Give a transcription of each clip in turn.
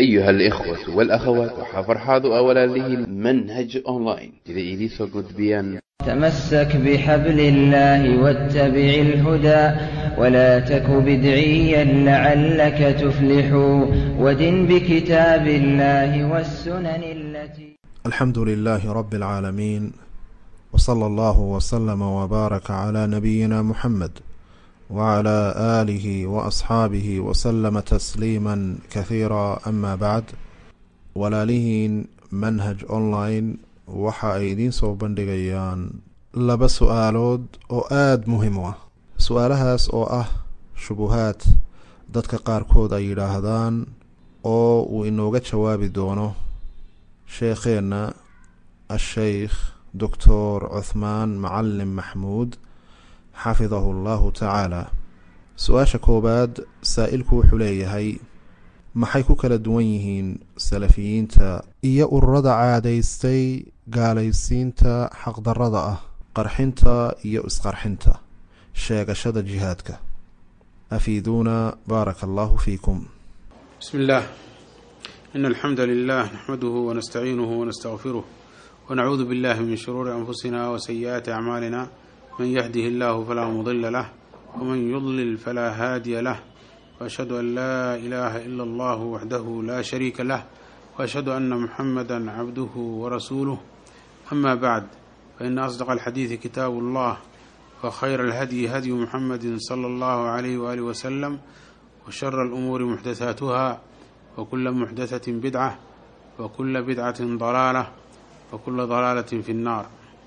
أيها الإخوة والأخوات وحفرحاض أولا له منهج أونلاين إذا إليسو قد بيان تمسك بحبل الله واتبع الهدى ولا تك بدعيا لعلك تفلح ودن بكتاب الله والسنن التي الحمد لله رب العالمين وصلى الله وسلم وبارك على نبينا محمد وعلى آله وأصحaabihi وسلم تسليما كثيirا أما بعد walaalihiin manhaj online waxa ay idiin soo bandhigayaan laba su-aalood oo aada muhim u ah su-aalahaas oo ah shubuhaad dadka qaarkood ay yidhaahdaan oo uu inooga jawaabi doono sheekheenna asheykh doctor cuthmaan macalin maxmuud xafidahu allahu tacaala su-aasha koowaad saa-ilku wuxuu leeyahay maxay ku kala duwan yihiin salafiyiinta iyo ururada caadaystay gaalaysiinta xaqdarada ah qarxinta iyo isqarxinta sheegashada jihaadka afiiduuna baaraka allahu fiikum بسم الله إن الحمد لله نحمده ونستعينه ونستغفره ونعوذ بالله من شرور أنفسنا وسيئات أعمالنا من يهده الله فلا مضل له ومن يضلل فلا هادي له وأشهد أن لا إله إلا الله وحده لا شريك له وأشهد أن محمدا عبده ورسوله أما بعد فإن أصدق الحديث كتاب الله وخير الهدي هدي محمد صلى الله عليه وآله وسلم وشر الأمور محدثاتها وكل محدثة بدعة وكل بدعة ضلالة وكل ضلالة في النار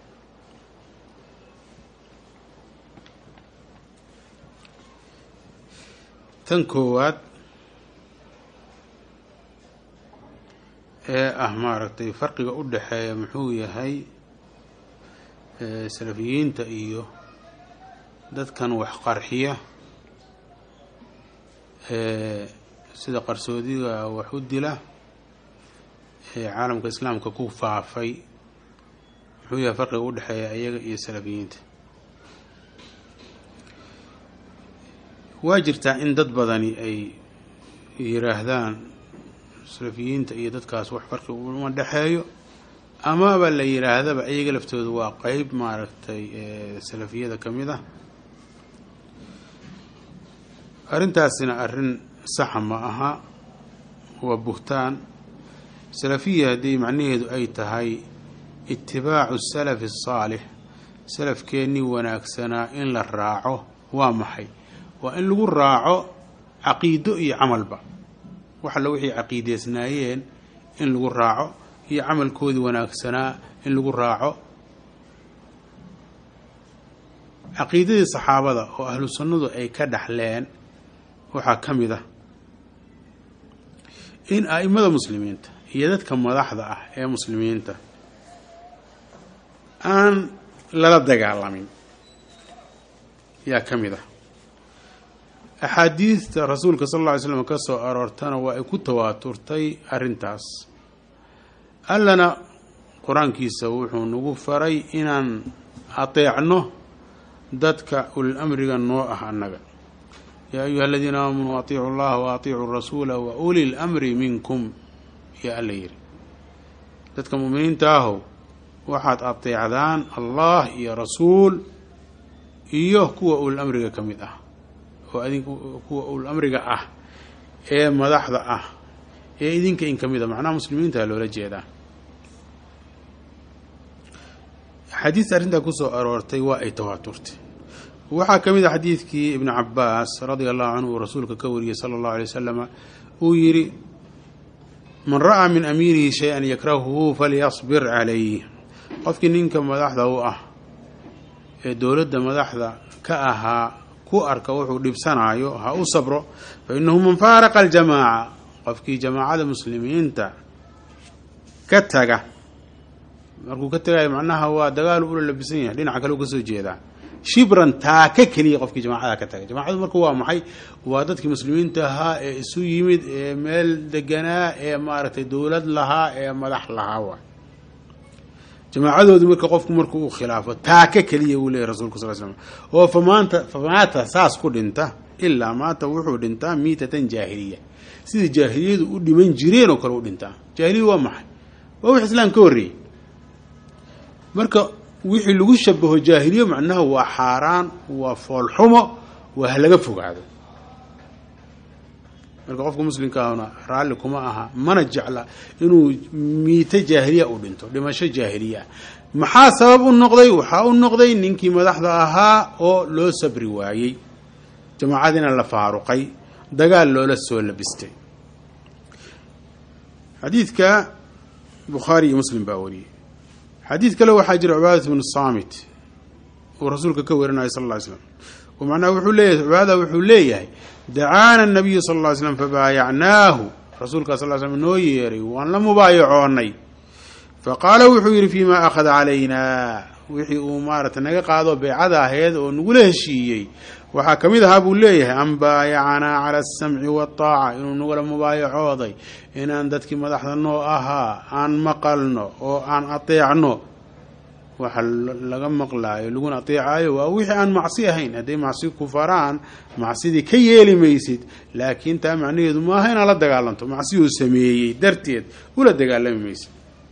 tan koowaad ee ah maaragtay farqiga u dhexeeya muxuu yahay salafiyiinta iyo dadkan wax qarxiya sida qarsoodiga wax u dila ee caalamka islaamka ku faafay muxuu yahay farqiga u dhexeeya iyaga iyo salafiyiinta waa jirtaa in dad badani ay yiraahdaan salafiyiinta iyo dadkaas wax farqi uma dhexeeyo amaba la yiraahdaba iyaga laftooda waa qeyb maaragtay salafiyada ka mid ah arrintaasina arrin saxa ma aha waa buhtaan salafiya haddii macnaheedu ay tahay itibaacu salafi asaalix salafkeennii wanaagsanaa in la raaco waa maxay waa in lagu raaco caqiido iyo camalba wax alla wixii caqiideysnaayeen in lagu raaco iyo camalkoodii wanaagsanaa in lagu raaco caqiidadii saxaabada oo ahlu sunnadu ay ka dhaxleen waxaa ka mid ah in a'imada muslimiinta iyo dadka madaxda ah ee muslimiinta aan lala dagaalamin yaa ka mid ah axaadiidta rasuulka sal alla ly slam ka soo aroortana waa ay ku tawaaturtay arrintaas allana qur-aankiisa wuxuu nagu faray inaan ateecno dadka ulil amriga noo ah annaga yaa ayuha aladiina aamanuu atiicu llaha wa atiicuu rasuula wa uli l amri minkum yaa alla yidhi dadka mu'miniinta ahow waxaad ateecdaan allah iyo rasuul iyo kuwa ulil amriga ka mid ah oo adink kuwa ul amriga ah ee madaxda ah ee idinka in ka mid a macnaha muslimiinta loola jeedaa xadiis arrintaa kusoo aroortay waa ay tawaaturtay waxaa ka mid a xadiidkii ibnu cabaas radia allahu canhu uu rasuulka ka wariyey sala allahu alay wasalama uu yidhi man ra'aa min amiirihi shay-an yakrahuhu falyasbir calayh qofkii ninka madaxda u ah ee dowladda madaxda ka ahaa ku arka wuxuu dhibsanaayo ha u sabro fa inahu man faaraqa aljamaaca qofkii jamaacada muslimiinta ka taga markuu ka tagayo macnaha waa dagaalu ula labisan yahay dhinaca kale u kasoo jeedaa shibran taaka keliya qofkii jamaacada ka tagay jamacadu marka waa maxay waa dadkii muslimiinta ahaa ee isu yimid ee meel deganaa ee maaragtay dowlad lahaa ee madax lahaa waay jamaacadoodii marka qofku markuu uu khilaafo taaka keliya uu leeyahy rasulka sal slm oo famaanta famaata saas ku dhinta ilaa maata wuxuu dhintaa miitatan jaahiliya sida jaahiliyadu u dhiman jireen oo kale u dhintaa jaahiliya waa maxay waa wix islaam ka horreeyey marka wixii lagu shabaho jaahiliya macnaha waa xaaraan waa foolxumo waa halaga fogaado marka qofka muslimkaahuna raalli kuma aha mana jecla inuu miito jaahiliya u dhinto dhimasho jaahiliya ah maxaa sabab u noqday waxaa u noqday ninkii madaxda ahaa oo loo sabri waayey jamaacadiina la faaruqay dagaal loola soo labistay xadiidka bukhaari iyo muslim baa wariyey xadiid kale waxaa jira cubaadat bnu saamit uu rasuulka ka warinaya sal lla ly slam oo macnaha wuxuu leeyahay cibaadada wuxuu leeyahay dacaana nabiyu sal lla ly slam fabaayacnaahu rasuulkaa sal ly slam noo yeeray waan la mubaayacoonay faqaala wuxuu yidhi fii ma akhada calaynaa wixii uu maarata naga qaado beecada aheed oo nagula heshiiyey waxaa ka mid ahaa buu leeyahay an baayacanaa cala asamci waataaca inuu nagula mubaayacooday inaan dadkii madaxda noo ahaa aan maqalno oo aan ateecno waxa laga maqlaayo laguna ateecaayo waa wixii aan macsi ahayn hadday macsi ku faraan macsidii ka yeeli maysid laakiin taa macnaheedu maaha inaad la dagaalanto macsiyuu sameeyey darteed ula dagaalami maysid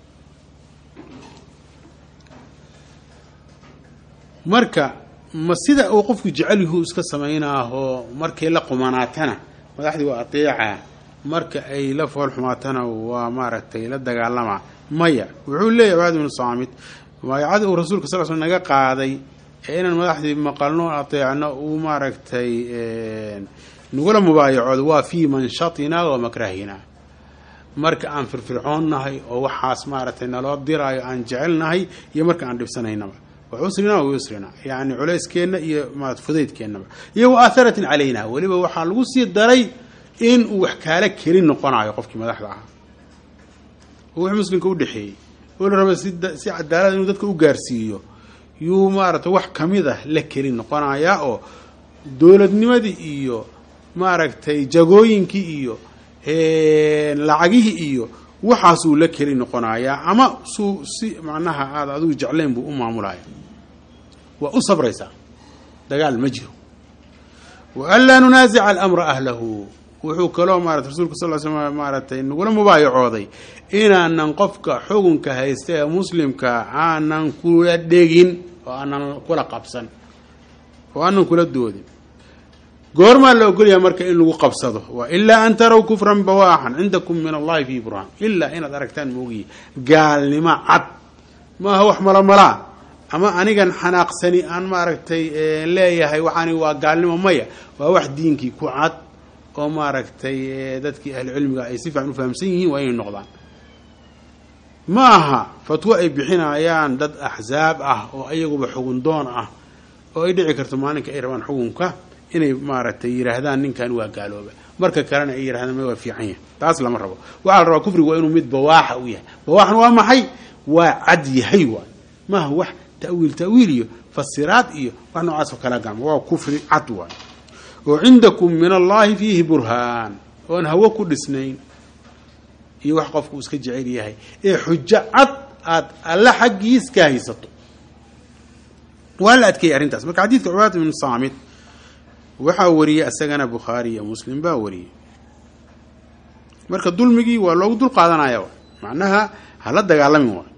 marka ma sida uu qofku jecel yuhu iska samaynaahoo markay la qumanaatana madaxdii waa ateecaa marka ay la fool xumaatana waa maaragtay la dagaalamaa maya wuxuu leeyahy cibaad ibnu saamit mubaayacadii uu rasuulka sal sl naga qaaday ee inaan madaxdii maqalno ateecno uu maaragtay nagula mubaayacoodo waa fii manshatina wa makrahina marka aan firfircoonnahay oo waxaas maaragtay naloo diraayo aan jecelnahay iyo marka aan dhibsanaynaba wcusrina wa yusrina yani culeyskeenna iyo ma fudaydkeennaba iyo wa aaharatin calayna weliba waxaa lagu sii daray in uu wax kaala keli noqonayo qofkii madaxda ahaa oo wix muslimka udhexeeyey oo la raba si si cadaalada inuu dadka u gaarsiiyo yuu maaragtay wax kamid ah la keli noqonayaa oo dowladnimadii iyo maaragtay jagooyinkii iyo lacagihii iyo waxaasuu la keli noqonayaa ama suu si macnaha aada adigu jeclayn buu u maamulaya waa u sabraysaa dagaal ma jiro wa an laa nunaasica alamra ahlahu wuxuu kaloo maarata rasulka sal sl maaratay nagula mubaayacooday inaanan qofka xukunka haysta ee muslimka aanan kula dhegin oo aanan kula qabsan oo aanan kula doodin goormaa la ogolyaha marka in lagu qabsado wa ilaa an taraw kufran bawaaxan cindakum min allahi fi burhaan ilaa inaad aragtaan moogiye gaalnimo cad maaha wax malamalaa ama anigan xanaaqsani aan maaragtay leeyahay waxaani waa gaalnimo maya waa wax diinkii ku cad oo maaragtay dadkii ahlu cilmiga ay si fiican u fahamsan yihiin waa inay noqdaan ma aha fatwo ay bixinayaan dad axzaab ah oo ayaguba xugun doon ah oo ay dhici karto maalinka ay rabaan xukunka inay maaragtay yidhaahdaan ninkan waa gaalooba marka kalena ay yidhahdaan ma waa fiican yahay taas lama rabo waxaa la rabaa kufrigu waa inuu mid bawaaxa u yahay bawaaxna waa maxay waa cad yahay waay maaha wax ta'wiil ta'wiil iyo fasiraad iyo wax noocaas oo kala gacmo waa kufri cad waay oo cindakum min allahi fiihi burhaan oon hawo ku dhisnayn iyo wax qofku iska jecel yahay ee xujo cad aad alla xaggiis ka haysato waa la adkeeyay arrintaas marka xadiidka cubaat ibnu saamit waxaa wariyey isagana bukhaari iyo muslim baa wariyey marka dulmigii waa loogu dul qaadanaya macnaha hala dagaalamin waay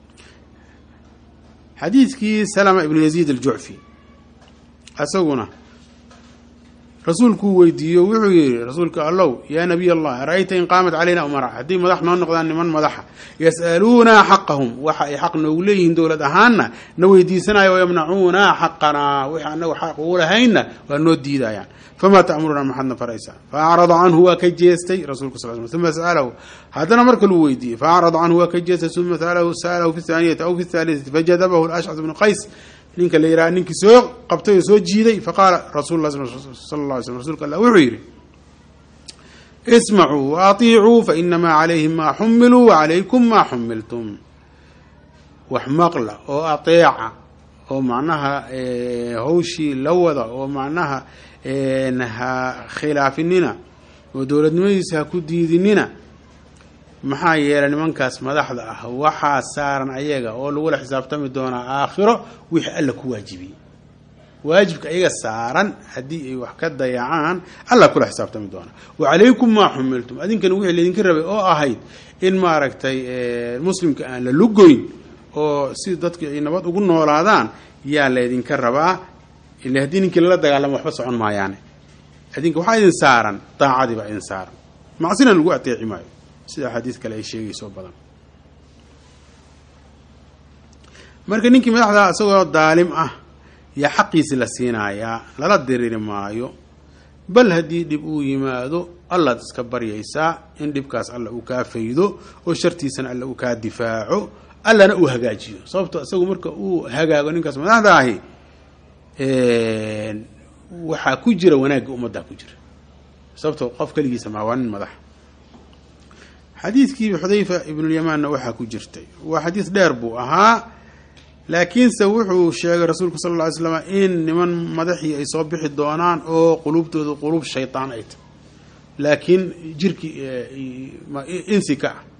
xadiidkii salama ibnu yaziid aljucfi isaguna rasuulkuu weydiiyo wuxuu yihi rasuulka allow yaa nabiy allah ara-ayta in qaamat calayna umara haddii madax noo noqdaan niman madaxa yas'aluunaa xaqahum waxa ay xaq noogu leeyihiin dowlad ahaanna na weydiisanaya wayamnacuunaa xaqanaa wixii anagu xaq ugu lahaynna waa noo diidayaan famaa ta'murunaa maxadna faraysaa faacrada canhu waa ka jeestay rasulka sal sl uma sa'alahu haddana marka luu weydiiyey faacrada canhu waa ka jeestay uma sa'alahu fi thaaniyati aw fi thaalitati fajadabahu ashcas bnu qays ninka la yidhaha ninkii soo qabtay oo soo jiiday faqaala rasul la sal la alay slm rsulka allah wuxuu yidhi ismacuu waaطiicuu fainamaa calayhim maa xumiluu wacalaykum maa xumiltum wax maqla oo ateeca oo macnaha hawshii la wada oo macnaha ha khilaafinina oo dowladnimadiisa ha ku diidinina maxaa yeelay nimankaas madaxda ah waxaa saaran ayaga oo lagula xisaabtami doonaa aakhiro wixii alla ku waajibiyey waajibka iyaga saaran haddii ay wax ka dayacaan allah kula xisaabtami doona wa calaykum maa xumiltum adinkana wixii laydinka rabay oo ahayd in maaragtay muslimka aan la lugoyn oo si dadka ay nabad ugu noolaadaan yaa laydinka rabaa ila haddii ninkii lala dagaalamo waxba socon maayaane adinka waxaa idin saaran daacadii baa idin saaran macsina lagu ateeci maayo sida axaadiis kale ay sheegayso badan marka ninkii madaxda isagoo daalim ah yaa xaqiisi la siinayaa lala diriri maayo bal haddii dhib uu yimaado allaad iska baryaysaa in dhibkaas alla uu kaa faydo oo shartiisana alla uu kaa difaaco allana uu hagaajiyo sababto isagu marka uu hagaago ninkaas madaxda ahi waxaa ku jira wanaagga ummaddaa ku jira sababto qof keligiisa maa waa nin madax xadiidkii xudayfa ibnulyamaanna waxaa ku jirtay waa xadiis dheer buu ahaa laakiinse wuxuu sheegay rasuulku sal lla ly slam in niman madaxii ay soo bixi doonaan oo quluubtooda quluub shaytaan ay tahy laakiin jirkii insi ka ah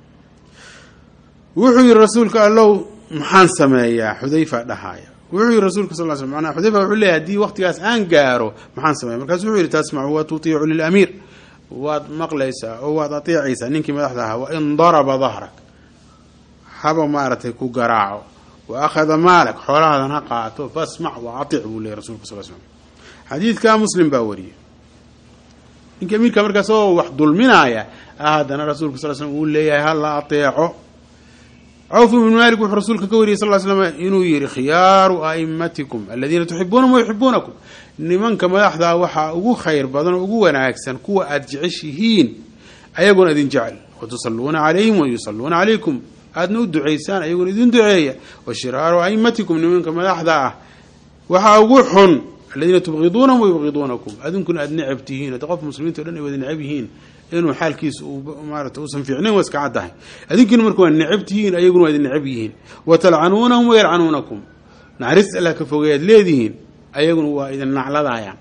wuxuu yihi rasuulka allow maxaan sameeyaa xudayfa dhahaaya wuxuu yihi rasuulka sal sl manaa xudayfa wuxuu leeyahy hadii waqtigaas aan gaaro maxaan sameeya markaasu wuxuu yihi tasmacu wa tutiicu lilamiir waad maqlaysaa oo waad ateecaysaa ninkii madaxda ahaa wain daraba dahrak haba maaragtay ku garaaco wa akhada maalak xoolahaadan ha qaato fasmac wa atic buu leeyay rasulka sal slm xadiidka muslim baa wariyey ninkii amiirka markaas oo wax dulminaaya haddana rasuulka sal slm uu leeyahay ha la ateeco cawf ibnu malik wuxuu rasuulka ka wariyey sal slam inuu yihi khiyaaru aimatikum aladiina tuxibuunahum wayuxibuunakum nimanka madaxdaa waxaa ugu khayr badan oo ugu wanaagsan kuwa aada jeceshihiin ayaguna idin jecel watusaluuna calayhim wayusaluuna calaykum aadna u ducaysaan ayaguna idin duceeya wa shiraaru aimatikum nimanka madaxda ah waxaa ugu xun aladiina tubqiduunahum wayubqiduunakum adinkuna aada necab tihiin hadda qof muslimiinta o dhan ay wada necab yihiin inuu xaalkiisa maarata uusan fiicnayn waa iska caddahay adinkiina marka waa necab tihiin ayaguna waa idin necab yihiin wa talcanuunahum wayalcanuunakum naxariista allah ka fogeeyaad leedihiin ayaguna waa idin nacladayaan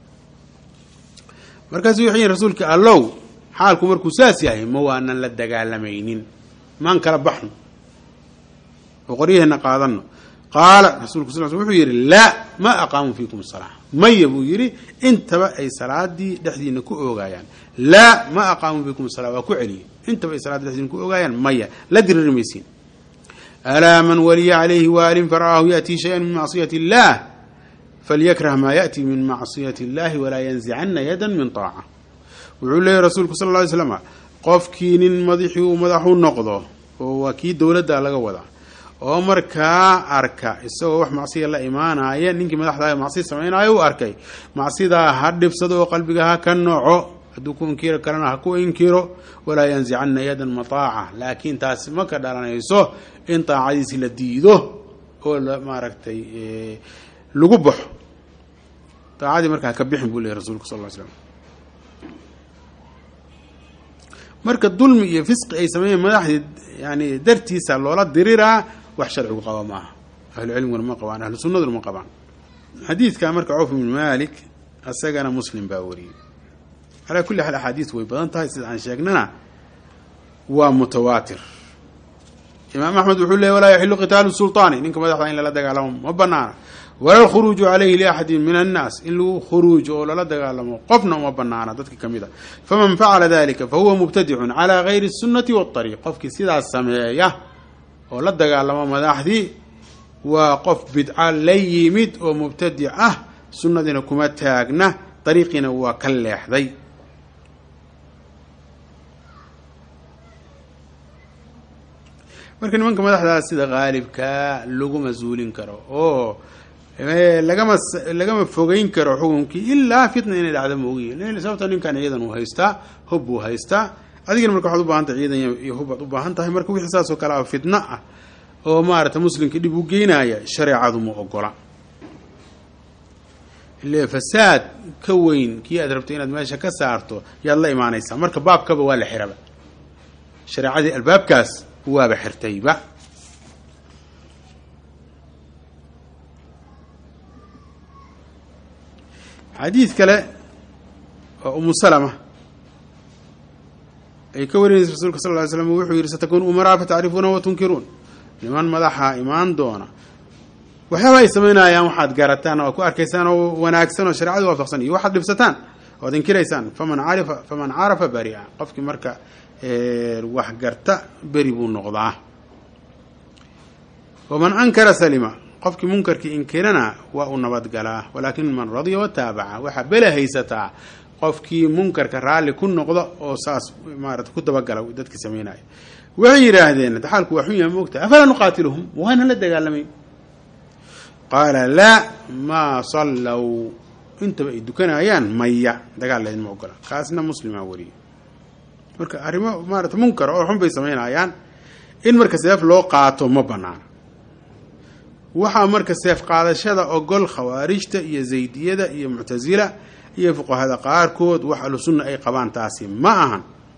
markaasu waxay yihin rasuulka allow xaalku markuu saas yahay ma waanan la dagaalamaynin maan kala baxno oo qoryaheena qaadano qaala rasulku sal sl wuxuu yidhi laa ma aqaamuu fiikum salaa maya buu yidhi intaba ay salaadii dhexdiina ku oogayaan laa ma aqaamuu fiikum salaa waa ku celiyey intaba ay salaadii dhexdiina ku oogayaan maya la diriri maysiin alaa man waliya calayhi waalin fara'aahu yaأtii shaya min macsiyati اllah falyakrah maa yaأti min macsiyati اllahi walaa yanzicana yada min طaaca wuxuu leeyahy rasuulku sal lla ly slama qofkii nin madaxii uu madaxu noqdo oo waa kii dowladda laga wadaa oo markaa arka isagoo wax macsiya la imaanaya ninkii madaxdaa macsiya samaynayo u arkay macsidaa ha dhibsado oo qalbiga ha ka noco hadduu ku inkiro karana ha ku inkiro walaa yanzicana yadan mataaca laakiin taasi ma ka dhalanayso in taacadiisi la diido oo maaragtay lagu baxo taacadii marka haka bixin buu leeyay rasulku sal ly slam marka dulmi iyo fisqi ay sameeyeen madaxdii yani dartiisa loola diriraa wax sharcigu qaba maaha ahlu cilmiguna ma qabaan ahlu sunnaduna ma qabaan xadiidka marka cawf ibn malik isagana muslim baa wariyey calaa kulli xaal axaadiis way badan tahay sida aan sheegnana waa mutawaatir imaam axmed wuxuu leeyay walaa yaxilu qitaalu sulطaani ninka madaxda in lala dagaalamo ma banaana wala lkhuruuju calayhi liaxadin min annaas in lagu khuruujo oo lala dagaalamo qofna uma banaana dadka ka mid a faman facala dalika fahuwa mubtadicun calaa gayri الsunati waاطariiq qofkii sidaas sameeya oo la dagaalamo madaxdii waa qof bidca la yimid oo mubtadic ah sunnadiina kuma taagna dariiqiina waa ka leexday marka nimanka madaxdaa sida qaalibkaa laguma zuulin karo oo lagama lagama fogeyn karo xukunkii ilaa fitna inay dhacdo moogiyi sababta ninkan ciidan uu haystaa hub buu haystaa adigana marka waxaad u baahantay ciidan iyo hub baad u baahan tahay marka wixii saas oo kale a fitna ah oo maarata muslimka dhib u geynaya shareecadu ma ogola ile fasaad ka weyn kii aad rabto inaad meesha ka saarto yaad la imaanaysaa marka baabkaba waa la xiraba shareecadii albaabkaas waaba xirtayba xadiid kale oo umu salama ay ka warinaysa rasuulka sal ly slam wuxuu yihi satakuunu umaraa fatacrifuuna wa tunkiruun niman madaxa imaan doona waxyaaba ay samaynayaan waxaad garataan oo ku arkaysaan oo wanaagsan oo shareecadu waafaqsan iyo waxaad dhibsataan oad inkiraysaan faman carifa faman carafa bari'a qofkii marka wax garta beri buu noqdaa waman ankara salima qofkii munkarkii inkirana waa uu nabadgalaa walaakin man radiya wataabaca waxaa bela haysataa qofkii munkarka raalli ku noqda oo saas maarata ku dabagala dadkii samaynaya waxay yidhaahdeen xaalku waa xun yahay moogta afalaa nuqaatiluhum waana la dagaalamay qaala laa maa sallow intaba ay dukanayaan maya dagaal laydma ogola kaasna muslimaa wariyey marka arrimo maarata munkar oo xun bay samaynayaan in marka seef loo qaato ma banaana waxaa marka seef qaadashada ogol khawaarijta iyo zaydiyada iyo muctasila iyo fuqahada qaarkood wax ahlu sunna ay qabaan taasi ma ahan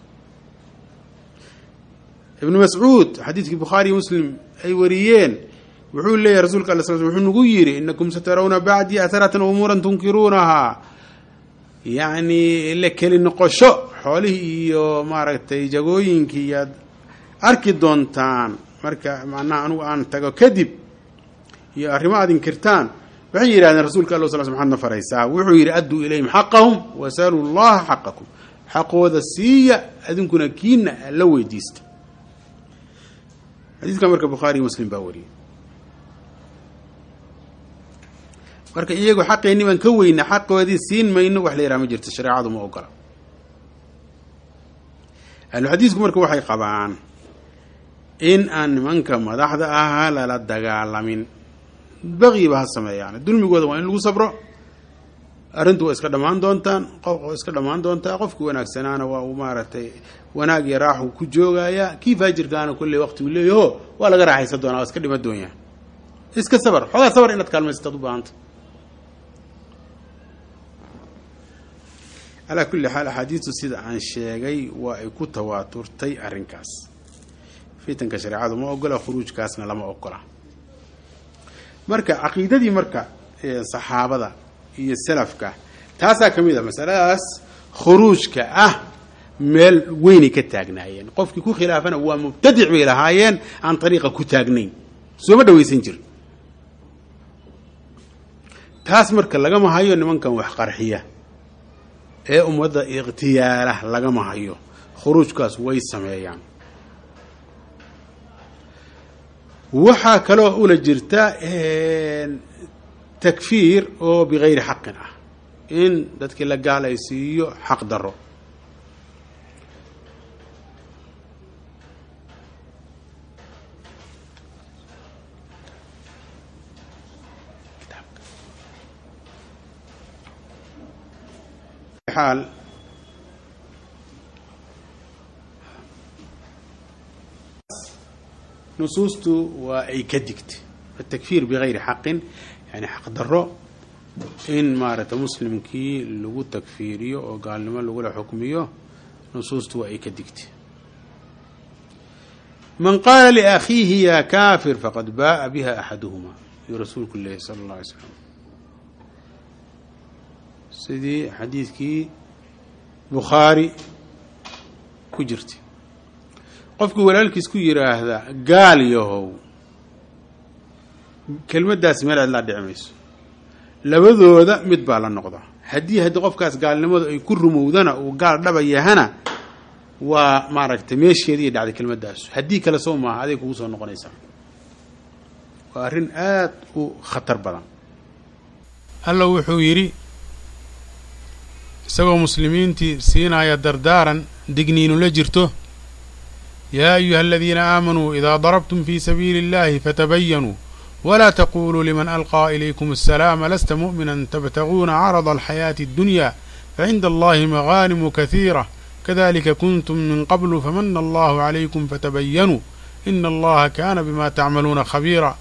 ibnu mascuud xadiidkii bukhaari iyo muslim ay wariyeen wuxuu leeyahy rasulka ala sl wuxuu nagu yidhi inakum satarawna bacdii aharatan umuuran tunkiruunahaa yacni la keli noqosho xoolihii iyo maaragtay jagooyinkii iyaad arki doontaan marka macnaha anugu aan tago kadib iyo arrimo aad inkirtaan waxay yidhahdeen rasuulka alla sl sl maxaad na faraysaa wuxuu yidhi adduu ilayhim xaqahum wasaluu llaha xaqakum xaqooda siiya adinkuna kiina la weydiista xadiidka marka bukhaari muslim baa wariyey marka iyagu xaqeenni baan ka weyna xaqoodii siin mayno wax la yaraha ma jirto shareecadu ma ogola ahluxadiisku marka waxay qabaan in aan nimanka madaxda ahaa lala dagaalamin baqiba ha sameeyaan dulmigooda waa in lagu sabro arrintu waa iska dhammaan doontaan qof iska dhammaan doontaa qofkii wanaagsanaana waa uu maaragtay wanaag iyo raaxu ku joogayaa kii faajirkaana kolley waqti uu leeyaho waa laga raaxaysan doonaa waa iska dhima doonyaa iska sabar xoogaa sabar inaad kaalmaysataad u baahanta calaa kulli xaal axaadiistu sida aan sheegay waa ay ku tawaaturtay arrinkaas fitanka shareecadu ma ogola khuruujkaasna lama ogola marka caqiidadii marka saxaabada iyo salafka taasaa ka mid a masaladaas khuruujka ah meel weynay ka taagnaayeen qofkii ku khilaafana waa mubtadic bay lahaayeen aan ariiqa ku taagnayn sooma dhawaysan jir taas marka lagama hayo nimankan wax qarxiya ee ummadda ikhtiyaala lagama hayo khuruujkaas way sameeyaan waxaa kaloo ula jirta takfiir oo bigayri xaqin ah in dadkii la gaalaysiiyo xaq daro xaal nusuustu waa ay ka digtay atakfiir bigayri xaqin yani xaq daro in maaragtay muslimkii lagu takfiiriyo oo gaalnimo lagula xukmiyo nusuustu waa ay ka digtay man qaala liakhiihi ya kafir faqad baءa biha axaduhuma yuu rasuulku leeyahy sala اllah alay slam sidii xadiidkii bukhaari ku jirtay qofkii walaalkiis ku yidhaahda gaal yahow kelmaddaas meel aad laa dhici mayso labadooda mid baa la noqda haddii haddii qofkaas gaalnimadu ay ku rumowdana uu gaal dhaba yahana waa maaragtay meesheedii dhacday kelmaddaas haddii kale soo maaha aday kugu soo noqonaysaa waa arrin aad u khatar badan alla wuxuu yidhi isagoo muslimiintii siinaya dardaaran digniinu la jirto yaa ayuha aladiina aamanuu idaa darabtum fii sabiili اllahi fatabayanuu wla taquluu liman alqىa ilaykum الsalaama lasta muؤmina tabtaguuna carضa alxayaaةi اddunya facinda allahi magaanimu kahiira kadalika kuntum min qablu famana allahu عalaykum fatabayanuu ina allaha kaana bima tacmaluuna khabiira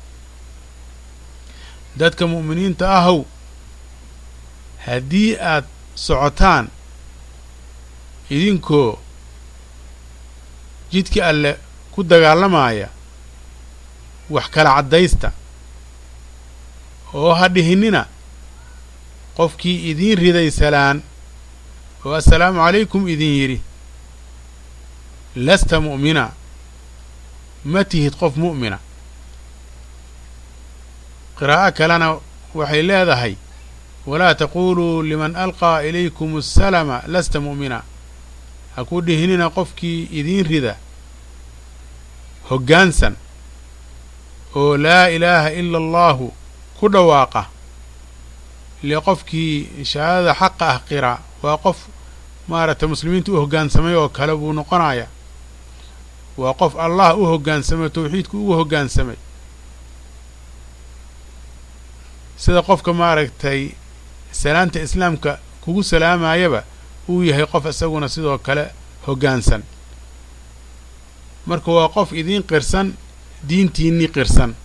dadka mu'miniinta ahow haddii aad socotaan idinkoo jidkii alle ku dagaalamaya wax kala caddaysta oo ha dhihinina qofkii idiin riday salaan oo assalaamu calaykum idin yidhi lasta mu'mina ma tihid qof mu'mina qiraa'o kalena waxay leedahay walaa taquluu liman alqaa ilaykum asalama lasta mu'mina ha ku dhihinina qofkii idiin rida hoggaansan oo laa ilaaha ila allaahu ku dhawaaqa ile qofkii shahaadada xaqa ah qira waa qof maaragtay muslimiinta u hoggaansamay oo kale buu noqonaya waa qof allah u hoggaansamay tawxiidku ugu hoggaansamay sida qofka maaragtay salaanta islaamka kugu salaamayaba uu yahay qof isaguna sidoo kale hoggaansan marka waa qof idiin qirsan diintiinnii qirsan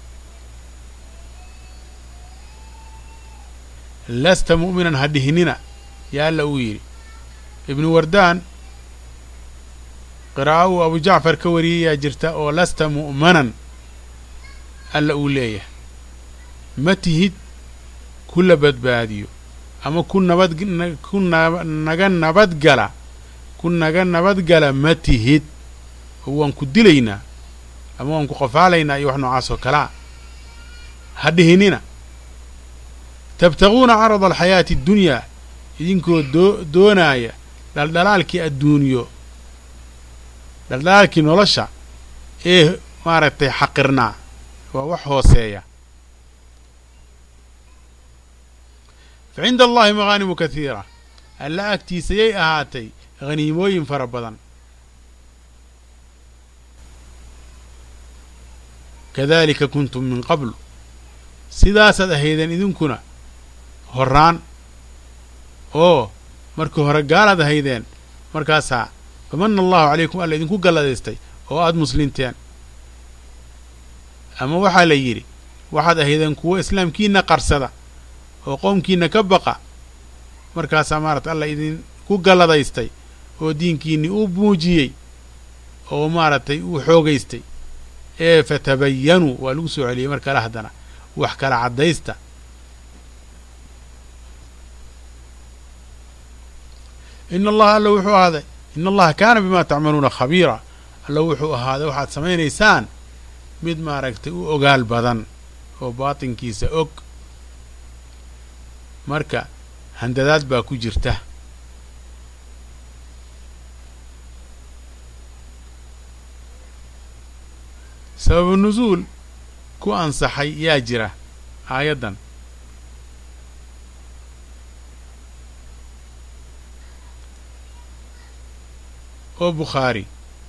lasta mu'minan ha dhihinina yaa alla uu yidhi ibnu wardaan qiraa'o uu abu jacfar ka wariyayaa jirta oo lasta mu'manan alla uu leeyahay ma tihid ku la badbaadiyo ama ku nabad ku naga nabadgala ku naga nabadgala ma tihid oo waan ku dilaynaa ama waan ku qafaalaynaa iyo wax noocaas oo kalea ha dhihinina tabtaguuna carada alxayaati addunyaa idinkoo doo doonaaya dhaldhalaalkii adduunyo dhaldhalaalkii nolosha ee maaragtay xaqirnaa waa wax hooseeya fa cinda allahi maghaanimu kahiira alla agtiisa yay ahaatay haniimooyin fara badan kadalika kuntum min qablu sidaasaad ahaydeen idinkuna horraan oo markii hore gaalaad ahaydeen markaasaa famana allahu calaykum alla idinku galladaystay oo aada muslinteen ama waxaa la yidhi waxaad ahaydeen kuwo islaamkiina qarsada oo qoomkiina ka baqa markaasaa maarata alla idinku galladaystay oo diinkiinni uu muujiyey oo maaragtay uu xoogaystay ee fatabayanuu waa lagu soo celiyey mar kale haddana wax kala caddaysta ina allaha alla wuxuu ahaaday ina allaha kaana bimaa tacmaluuna khabiira alla wuxuu ahaaday waxaad samaynaysaan mid maaragtay u ogaal badan oo baatinkiisa og marka handadaad baa ku jirta sababu nusuul ku ansaxay yaa jira aayaddan oo bukhaari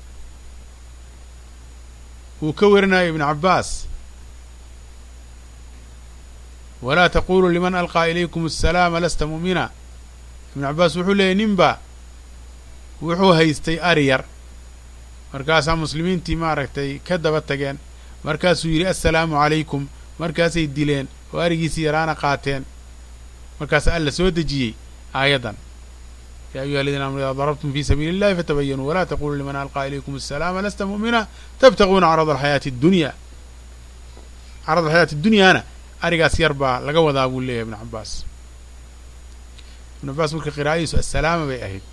uu ka warinayo ibnu cabbaas walaa taquluu liman alqaa ilaykum asalaama lasta mu'mina ibnu cabbaas wuxuu leeyay ninba wuxuu haystay ari yar markaasaa muslimiintii maaragtay ka daba tageen markaasuu yidhi assalaamu calaykum markaasay dileen oo arigiisii yaraana qaateen markaasaa alla soo dejiyey aayaddan yaa ayuha aladiina amanu idaa darabtum fii sabiili illahi fatabayanuu walaa taquluu liman alqaa ilaykum asalaama lasta mu'mina tabtaguuna carada alxayaati addunya carad alxayaati addunyaana arigaas yar baa laga wadaa buu leeyahay ibnu cabbaas ibnu cabbaas marka qiraa'adiisu assalaama bay ahayd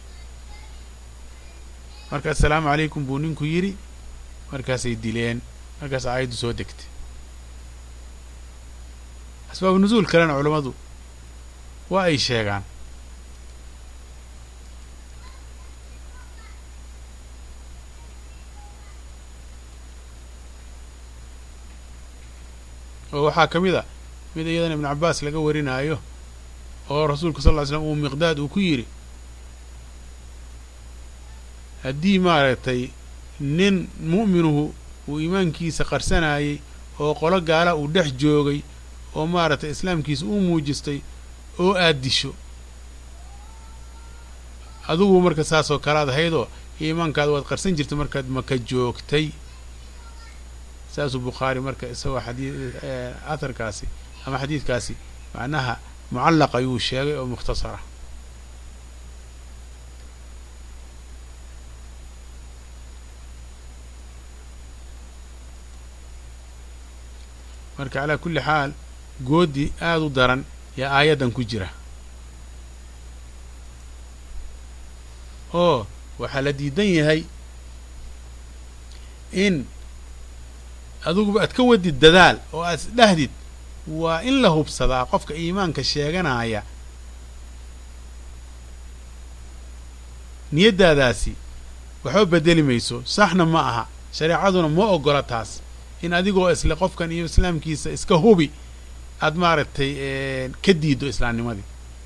marka assalaamu calaykum buu ninku yidhi markaasay dileen markaas aayaddu soo degtay asbaabu nusuul kalena culammadu waa ay sheegaan oo waxaa ka mid a mid iyadana ibnu cabbaas laga warinaayo oo rasuulku sal ly slam uu miqdaad uu ku yidhi haddii maaragtay nin mu'minuhu uu iimaankiisa qarsanayey oo qolo gaala uu dhex joogay oo maaragtay islaamkiisa uu muujistay oo aad disho adugu marka saasoo kalaad ahaydoo iimaankaada waad qarsan jirtay markaad maka joogtay saasuu bukhaari marka isagoo xadii aharkaasi ama xadiidkaasi macnaha mucallaq ayuu sheegay oo mukhtasara marka calaa kulli xaal goodi aada u daran yaa aayaddan ku jira oo waxaa la diidan yahay in adiguba aad ka wadid dadaal oo aad isdhahdid waa in la hubsadaa qofka iimaanka sheeganaya niyaddaadaasi waxba bedeli mayso saxna ma aha shareecaduna ma ogola taas in adigoo isle qofkan iyo islaamkiisa iska hubi aad maaragtay ka diiddo islaamnimadii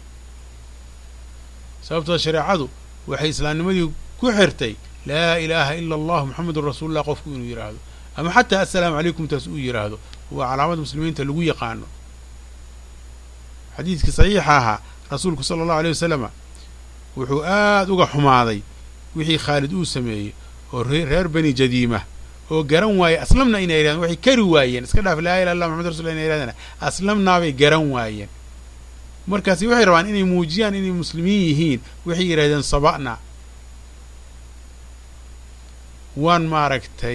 sababtoo shareecadu waxay islaamnimadii ku xirtay laa ilaaha ila allah moxamedun rasuulullah qofku inuu yidhaahdo ama xataa assalaamu calaykum taas uu yidhaahdo waa calaamada muslimiinta lagu yaqaano xadiidkii saxiixa ahaa rasuulku sala allahu aleyh wasalama wuxuu aada uga xumaaday wixii khaalid uu sameeyey oo reer bani jadiima oo garan waaye aslamna inay yidhahdeen waxay kari waayeen iska dhaaf laa ilaha illah maxamad rasulullah inay yidhahdeen aslamnaabay garan waayeen markaasi waxay rabaan inay muujiyaan inay muslimiin yihiin waxay yidhahdeen saba'na waan maaragtay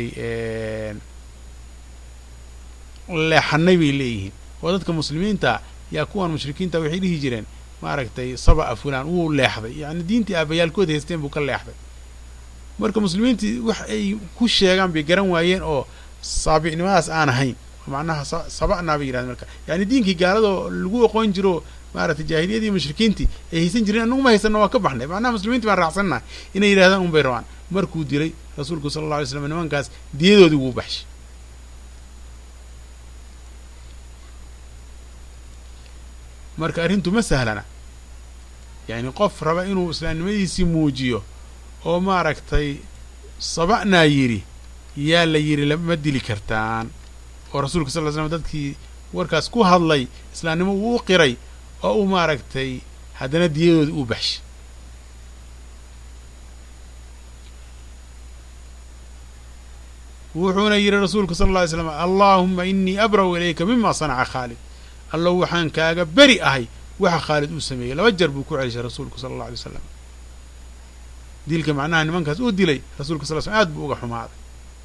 leexanay bay leeyihiin oo dadka muslimiinta yaa kuwan mushrikiinta waxay dhihi jireen maaragtay saba'a fulaan wuu leexday yacni diintii aabayaalkood haysteen buu ka leexday marka muslimiintii wax ay ku sheegaan bay garan waayeen oo saabicnimadaas aan ahayn macnaha saba'naa bay yidhahdeen marka yacni diinkii gaaladoo lagu aqoon jiro maaragtay jaahiliyadii mushrikiintii ay haysan jireen annagu ma haysanno waa ka baxnay macnaha muslimiintii baan raacsannaha inay yidhahdaan un bay rabaan markuu dilay rasuulku sala alla alay slam nimankaas diyadoodii wuu baxshay marka arrintu ma sahlana yacni qof raba inuu islaamnimadiisii muujiyo oo maaragtay saba'naa yidhi yaa la yidhi lama dili kartaan oo rasuulka sal ly slam dadkii warkaas ku hadlay islaamnimo uu u qiray oo uu maaragtay haddana diyadoodii uu baxshay wuxuuna yidhi rasuulku sala alla alay slam allaahuma inii abra'u ilayka mima sanaca khaalid allow waxaan kaaga beri ahay waxa khaalid uu sameeyey laba jer buu ku celishay rasuulku sala allah alay wasalam dilka macnaha nimankaas uu dilay rasuulka sal slm aad buu uga xumaaday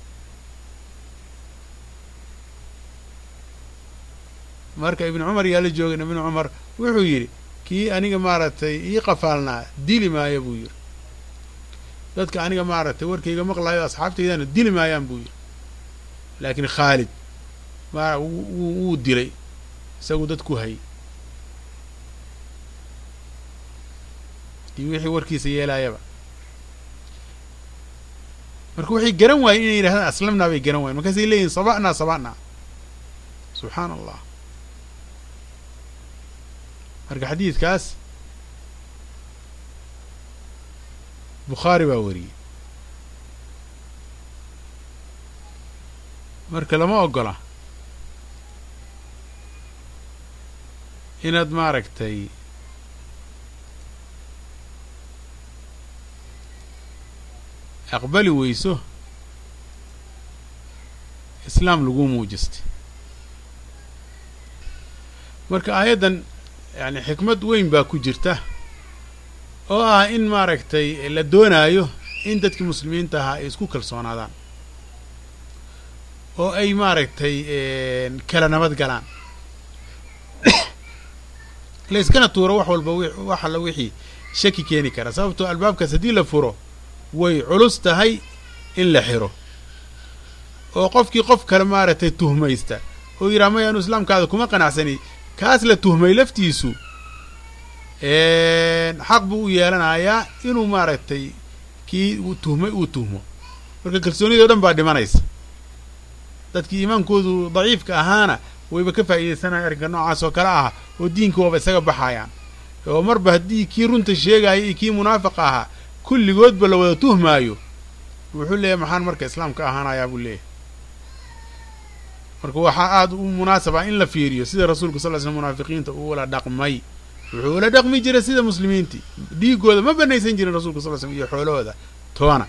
marka ibnu cumar yaa la joogay ibnu cumar wuxuu yidhi kii aniga maaragtay ii qafaalnaa dili maayo buu yidhi dadka aniga maaragtay warkayga maqlaayo asxaabtaydana dili maayaan buu yidhi laakiin khaalid ma wuu dilay isagu dad ku hayy iyo wixii warkiisa yeelaayaba marka waxay garan waayeen inay yidhahdaan aslamnaa bay garan wayen markaasay leeyihin saba'naa saba'naa subxaana allah marka xadiidkaas bukhaari baa wariyey marka lama ogola inaad maaragtay aqbali weyso islaam lagu muujistay marka aayaddan yani xikmad weyn baa ku jirta oo ah in maaragtay la doonaayo in dadkii muslimiinta ahaa ay isku kalsoonaadaan oo ay maaragtay kala nabad galaan layskana tuuro wax walba wax alla wixii shaki keeni kara sababtoo albaabkaas haddii la furo way culus tahay in la xiro oo qofkii qof kale maaragtay tuhmaysta oo yidhaha maya anu islaamkaada kuma qanacsani kaas la tuhmay laftiisu xaq buu u yeelanayaa inuu maaragtay kii uu tuhmay uu tuhmo marka kalsoonidii o dhan baa dhimanaysa dadkii iimaankoodu daciifka ahaana wayba ka faa'iidaysanaya arrinka noocaas oo kale ah oo diinka waaba isaga baxayaan oo marba haddii kii runta sheegaya iyo kii munaafiqa ahaa kulligoodba la wada tuhmaayo wuxuu leeyahy maxaan marka islaamka ahaanayaa buu leeyahy marka waxaa aada u munaasaba in la fiiriyo sida rasuulku sal ly slm munaafiqiinta uu ula dhaqmay wuxuu ula dhaqmi jiray sida muslimiintii dhiigooda ma banaysan jirin rasulka sal slm iyo xoolahooda toona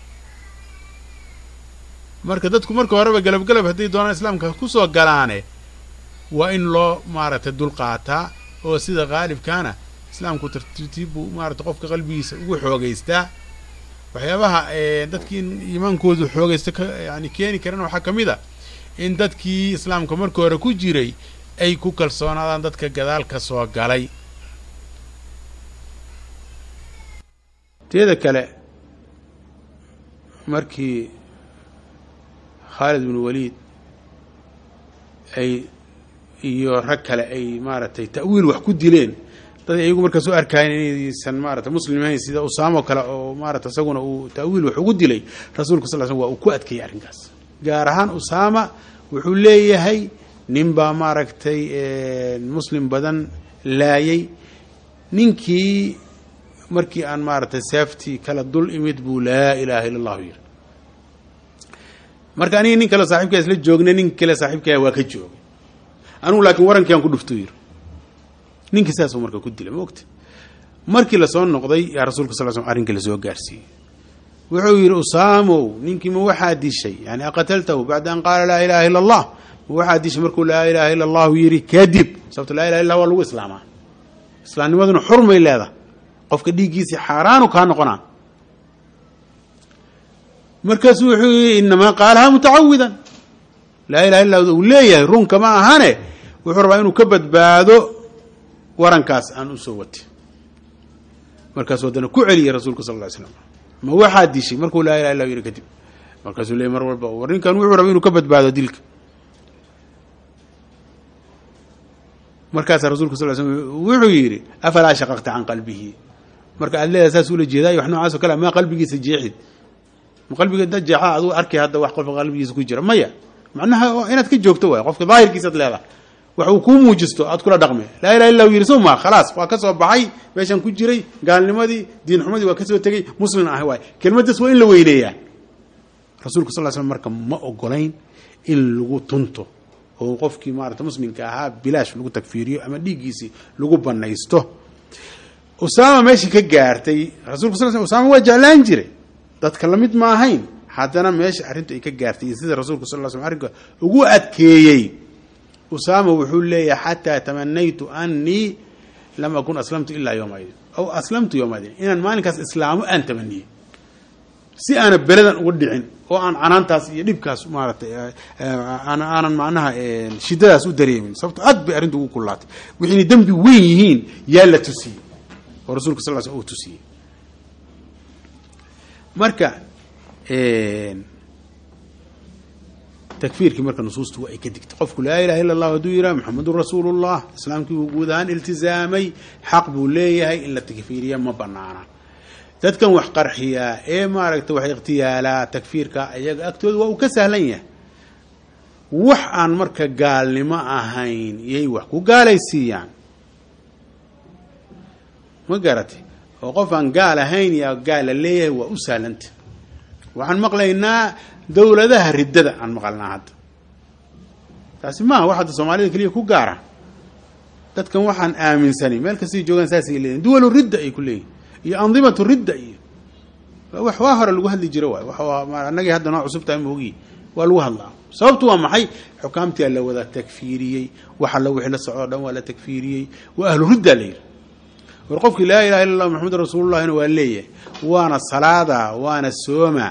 marka dadku marka horeba galab galab hadday doonaan islaamka kusoo galaane waa in loo maaragtay dulqaataa oo sida qaalibkaana islaamku tartiib buu maaragtay qofka qalbigiisa ugu xoogaystaa waxyaabaha dadkii in iimaankoodu xoogaysta ka yani keeni karana waxaa ka mid a in dadkii islaamka marka hore ku jiray ay ku kalsoonaadaan dadka gadaal ka soo galay teeda kale markii khaalid binu waliid ay iyo rag kale ay maaragtay ta'wiil wax ku dileen dad iyagu markaas u arkayen inaysan maarata muslim ahayn sida usaamo kale oo maarata isaguna uu ta'wiil wax ugu dilay rasuulka sal sl waa uu ku adkeeyey arrinkaas gaar ahaan usaama wuxuu leeyahay nin baa maaragtay muslim badan laayay ninkii markii aan maaragtay seeftii kala dul imid buu laa ilaaha illa allahu yiri marka aniga nin kale saaxibkaa isla joogna nin kale saaxiibkaa waa ka joogay anugu laakiin warankii aan ku dhufto yiri ninkii saasuu marka ku dilay ma ogta markii lasoo noqday yaa rasuulka sal slm arrinkii lasoo gaarsiiyey wuxuu yidhi usaamow ninkii ma waxaa dishay yani aqataltahu bacda an qaala laa ilaha illa allah ma waxaa dishay markuu laa ilaha illa allahu yidhi kadib sababto laa ilaha illa waa lagu islaamaa islaamnimaduna xurmay leedahay qofka dhiiggiisii xaaraanu kaa noqonaa markaasuu wuxuu yidhi inamaa qaalahaa mutacawidan laa ilaha illa uu leeyahay runka ma ahane wuxuu rabaa inuu ka badbaado warankaas aan usoo watay markaasuu haddana ku celiyey rasuulka sal lla ly slam ma waxaa dishay markuu laa ilaha illa yidhi kadib markaasuu leeyay mar walba war ninkan wuxuu rabay inuu ka badbaado dilka markaasaa rasulka sal l slm wuxuu yidhi afalaa shaqaqta can qalbihi marka aad leedahay saas ula jeedaay wax noocaas o kale maa qalbigiisa jeexid ma qalbiga da jeexa aduu arkay hadda wax qofka qalbigiisa ku jira maya macnaha inaad ka joogto waay qofka daahirkiisaad leedahay wax uu kuu muujisto aad kula dhaqme laa ilaha illa u yidhi soma khalaas waa ka soo baxay meeshaan ku jiray gaalnimadii diinxumadii waa ka soo tegey muslim ah waay kelmaddaas waa in la weyneeyaa rasuulka sal l slm marka ma ogolayn in lagu tunto oo qofkii maarata muslimka ahaa bilaash lagu tagfiiriyo ama dhiiggiisii lagu banaysto usaama meeshii ka gaartay rasulka sal sl usaama waa jeclaan jiray dadka lamid ma ahayn haddana meesha arrintu ay ka gaartay iyo sida rasuulka sal l slm arrinka ugu adkeeyey usaama wuxuu leeyahay xataa tamanaytu anii lam akun aslamtu ilaa yowma idin aw aslamtu yowma idin inaan maalinkaas islaamo aan tamaniyey si aana beledan uga dhicin oo aan canaantaas iyo dhibkaas maaratay aanan macnaha shidadaas u dareemin sababto aad bay arrintu ugu kullaatay wixiinay dembi weyn yihiin yaa la tusiyey oo rasulka sal l sl uu tusiyey marka takfiirkii marka nusuustu waa ay ka digtay qofku laa ilaha illa allah hadduu yidhaha maxamedun rasuulu llah islaamkii buu guud ahaan iltizaamay xaq buu leeyahay in la takfiiriya ma banaana dadkan wax qarxiyaa ee maaragtay wax ikhtiyaalaa takfiirka ayaga agtooda waa uu ka sahlan yahay wax aan marka gaalnimo ahayn yay wax ku gaalaysiiyaan ma garatay oo qof aan gaal ahayn yaa gaal la leeyahay waa u sahlanta waxaan maqlaynaa dowladaha riddada aan maqalnaa hadda taasi maaha wax hadda soomaalida keliya ku gaara dadkan waxaan aaminsanay meel kastay joogaan saasay leeyihin duwalu ridda ay ku leeyihin iyo andimatu ridda iyo wax waa hore lagu hadli jiro waay wa annagii hadda noo cusub tahay moogi waa lagu hadlaa sababtu waa maxay xukaamtii la wada takfiiriyey wax alla wixii la socdo o dhan waa la takfiiriyey waa ahlu riddaa la yidhi war qofkii laa ilaha illa allah maxamedun rasuulullahina waa leeyahay waana salaada waana sooma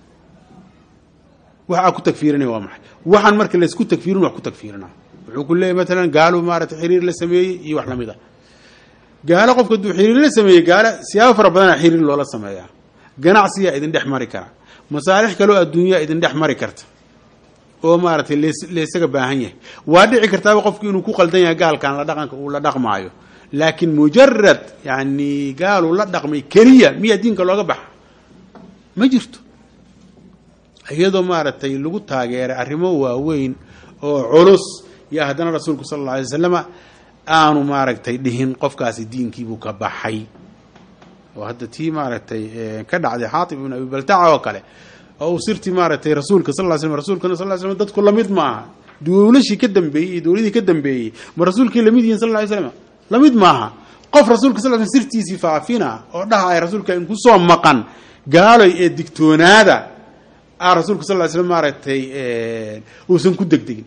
waxaa ku tagfiirinaya waa maxay waxaan marka laysku tagfiirin wax ku tagfiirina wuxuu ku leeyahy matalan gaalo maarata xiriir la sameeyey iyo wax lamid a gaalo qofka hadduu xiriir la sameeyey gaalo siyaabo fara badana xiriir loola sameeyaa ganacsiyaa idin dhex mari kara masaalix kaloo adduunyaa idin dhex mari karta oo maaragtay laysaga baahan yahay waa dhici kartaaba qofku inuu ku qaldan yahay gaalkan la dhaqanka uu la dhaqmaayo laakiin mujarad yani gaaluu la dhaqmay keliya miyaa diinka looga baxa ma jirto iyadoo maaragtay lagu taageeray arrimo waaweyn oo culus yaa haddana rasuulku sala alla alay wasalama aanu maaragtay dhihin qofkaasi diinkiibuu ka baxay oo hadda tii maaragtay ka dhacday xaatib ibn abi baltaca oo kale oo uu sirtii maaragtay rasuulka sal ly slm rasuulkana sal ly slm dadku lamid maaha dowlashii ka dambeeyey iyo dowladii ka dambeeyey ma rasuulkii lamid yihin sal lla ly slam lamid maaha qof rasuulka sal sl sirtiisii faafina oo dhahaya rasuulka in kusoo maqan gaaloy ee digtoonaada a rasuulka sal ly slm maaragtay uusan ku degdegin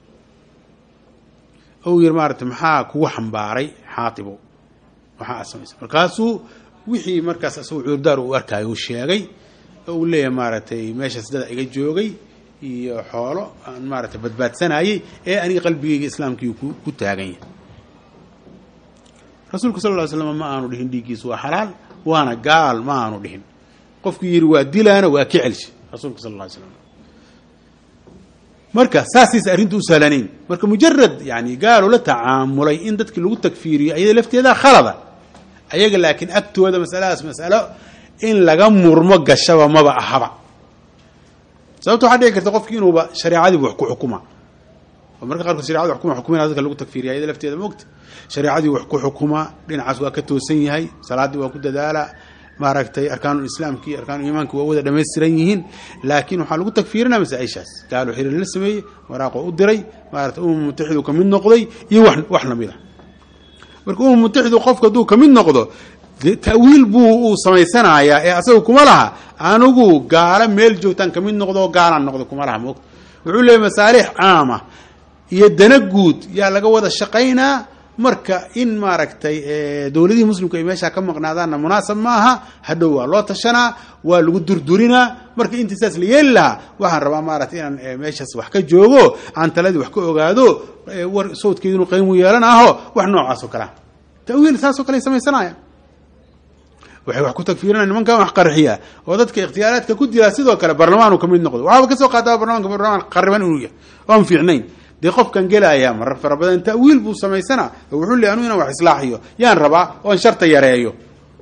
ou yiri maaragtay maxaa kugu xambaaray xaatibow waxaa aad samaysa markaasuu wixii markaas asagoo cuurdaar uu arkaayo uu sheegay oo uu leeyahay maaragtay meeshaas dada iga joogay iyo xoolo aan maaragtay badbaadsanayey ee aniga qalbigayga islaamkii ku taagan yahay rasuulka sal ly slam ma aanu dhihin dhiiggiisu waa xalaal waana gaal ma aanu dhihin qofkii yidhi waa dilaana waa ka celsha rasuulka sal ly slam marka saasaysa arrintu u sahlanayn marka mujarad yani gaalo la tacaamulay in dadkii lagu takfiiriyo ayada lafteeda khalada ayaga laakiin agtooda masaladaas masalo in laga murmo gashaba maba ahaba sababta waxaa dhici karta qofki inuuba shareecadiiba wax ku xukuma oo marka qaarkood sharecadi wax kuma xukumina dadka lagu takfiiriya ayada lafteeda maogta shareecadii wax ku xukuma dhinacaas waa ka toosan yahay salaaddii waa ku dadaala maaragtay arkaanu islaamki arkaanu iimaanki waa wada dhamaystiran yihiin laakiin waxaa lagu takfiirinaa masaaishaas gaalo xiriir la sameeyey waraaqo u diray maarata umam mutaxidu kamid noqday iyo wax wax lamid a marka umam mutaxidu qofka hadduu kamid noqdo ta'wiil buu uu samaysanayaa ee asaga kuma laha anigu gaalo meel joogtaan kamid noqdo oo gaalaan noqdo kuma laha moogta wuxuu leeyahy masaalix caama iyo dana guud yaa laga wada shaqaynaa marka in maaragtay dowladihii muslimku ay meeshaa ka maqnaadaanna munaasab maaha hadhow waa loo tashanaa waa lagu durdurinaa marka intii saas la yeeli lahaa waxaan rabaa maaragtay inaan meeshaas wax ka joogo aan taladii wax ka ogaado war sawdkeedu inu qaymu yeelan aho wax noocaas oo kalea tawiil saasoo kale ay samaysanaya waxay wax ku tagfiirina nimankan wax qarxiya oo dadka ikhtiyaaraadka ku dila sidoo kale barlamaan uu kamid noqdo waxaaba kasoo qaata barlamanka barlamaan qariban inuu yahay oan fiicnayn dee qofkan gelaya marar fara badan ta'wiil buu samaysana oo wuxuu leey anu inaan wax islaaxiyo yaan rabaa oon sharta yareeyo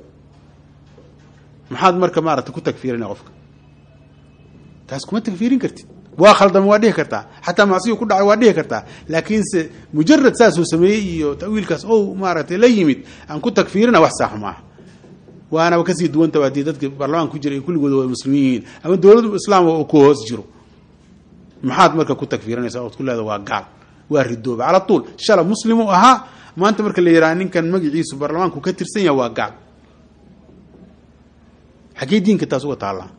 maxaad marka maarata ku tagfiirina qofka taas kuma tagfiirin kartid waa khaldama waa dhihi kartaa xataa macsiyu ku dhacay waa dhihi kartaa laakiinse mujarad saasuu sameeyey iyo ta'wiilkaas ou maaragtay la yimid aan ku tagfiirina wax saax maaha waanaba kasii duwantaba haddii dadka baarlamaanka ku jira ay kulligooda waa muslimiin yihiin ama dowladda islaam oo ku hoos jiro maxaad marka ku tagfiirinaysa ood ku leeda waa gaal waa ridooba cala tuul shala muslimu ahaa maanta marka la yidhaha ninkan magaciisu baarlamaanku ka tirsan yaha waa gaal xaggee diinka taas uga taallaa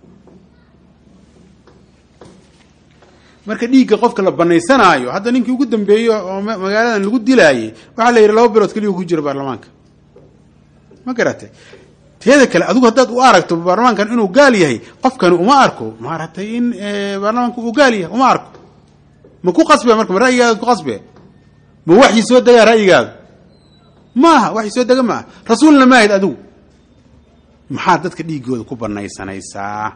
marka dhiigga qofka la banaysanaayo hadda ninkii ugu dambeeyo oo magaaladan lagu dilaayey waxaa la yidhi laba bilood keliya ku jira baarlamaanka ma garatay teeda kale adigu haddaad u aragto baarlamaankan inuu gaal yahay qofkani uma arko maaragtay in baarlamaanka uu gaal yahay uma arko ma ku qasbe marka ma ra'yigaada ku qasbe ma waxyi soo degaa ra'yigaadu maaha waxyi soo dega maaha rasuulna maahid adigu maxaad dadka dhiiggooda ku banaysanaysaa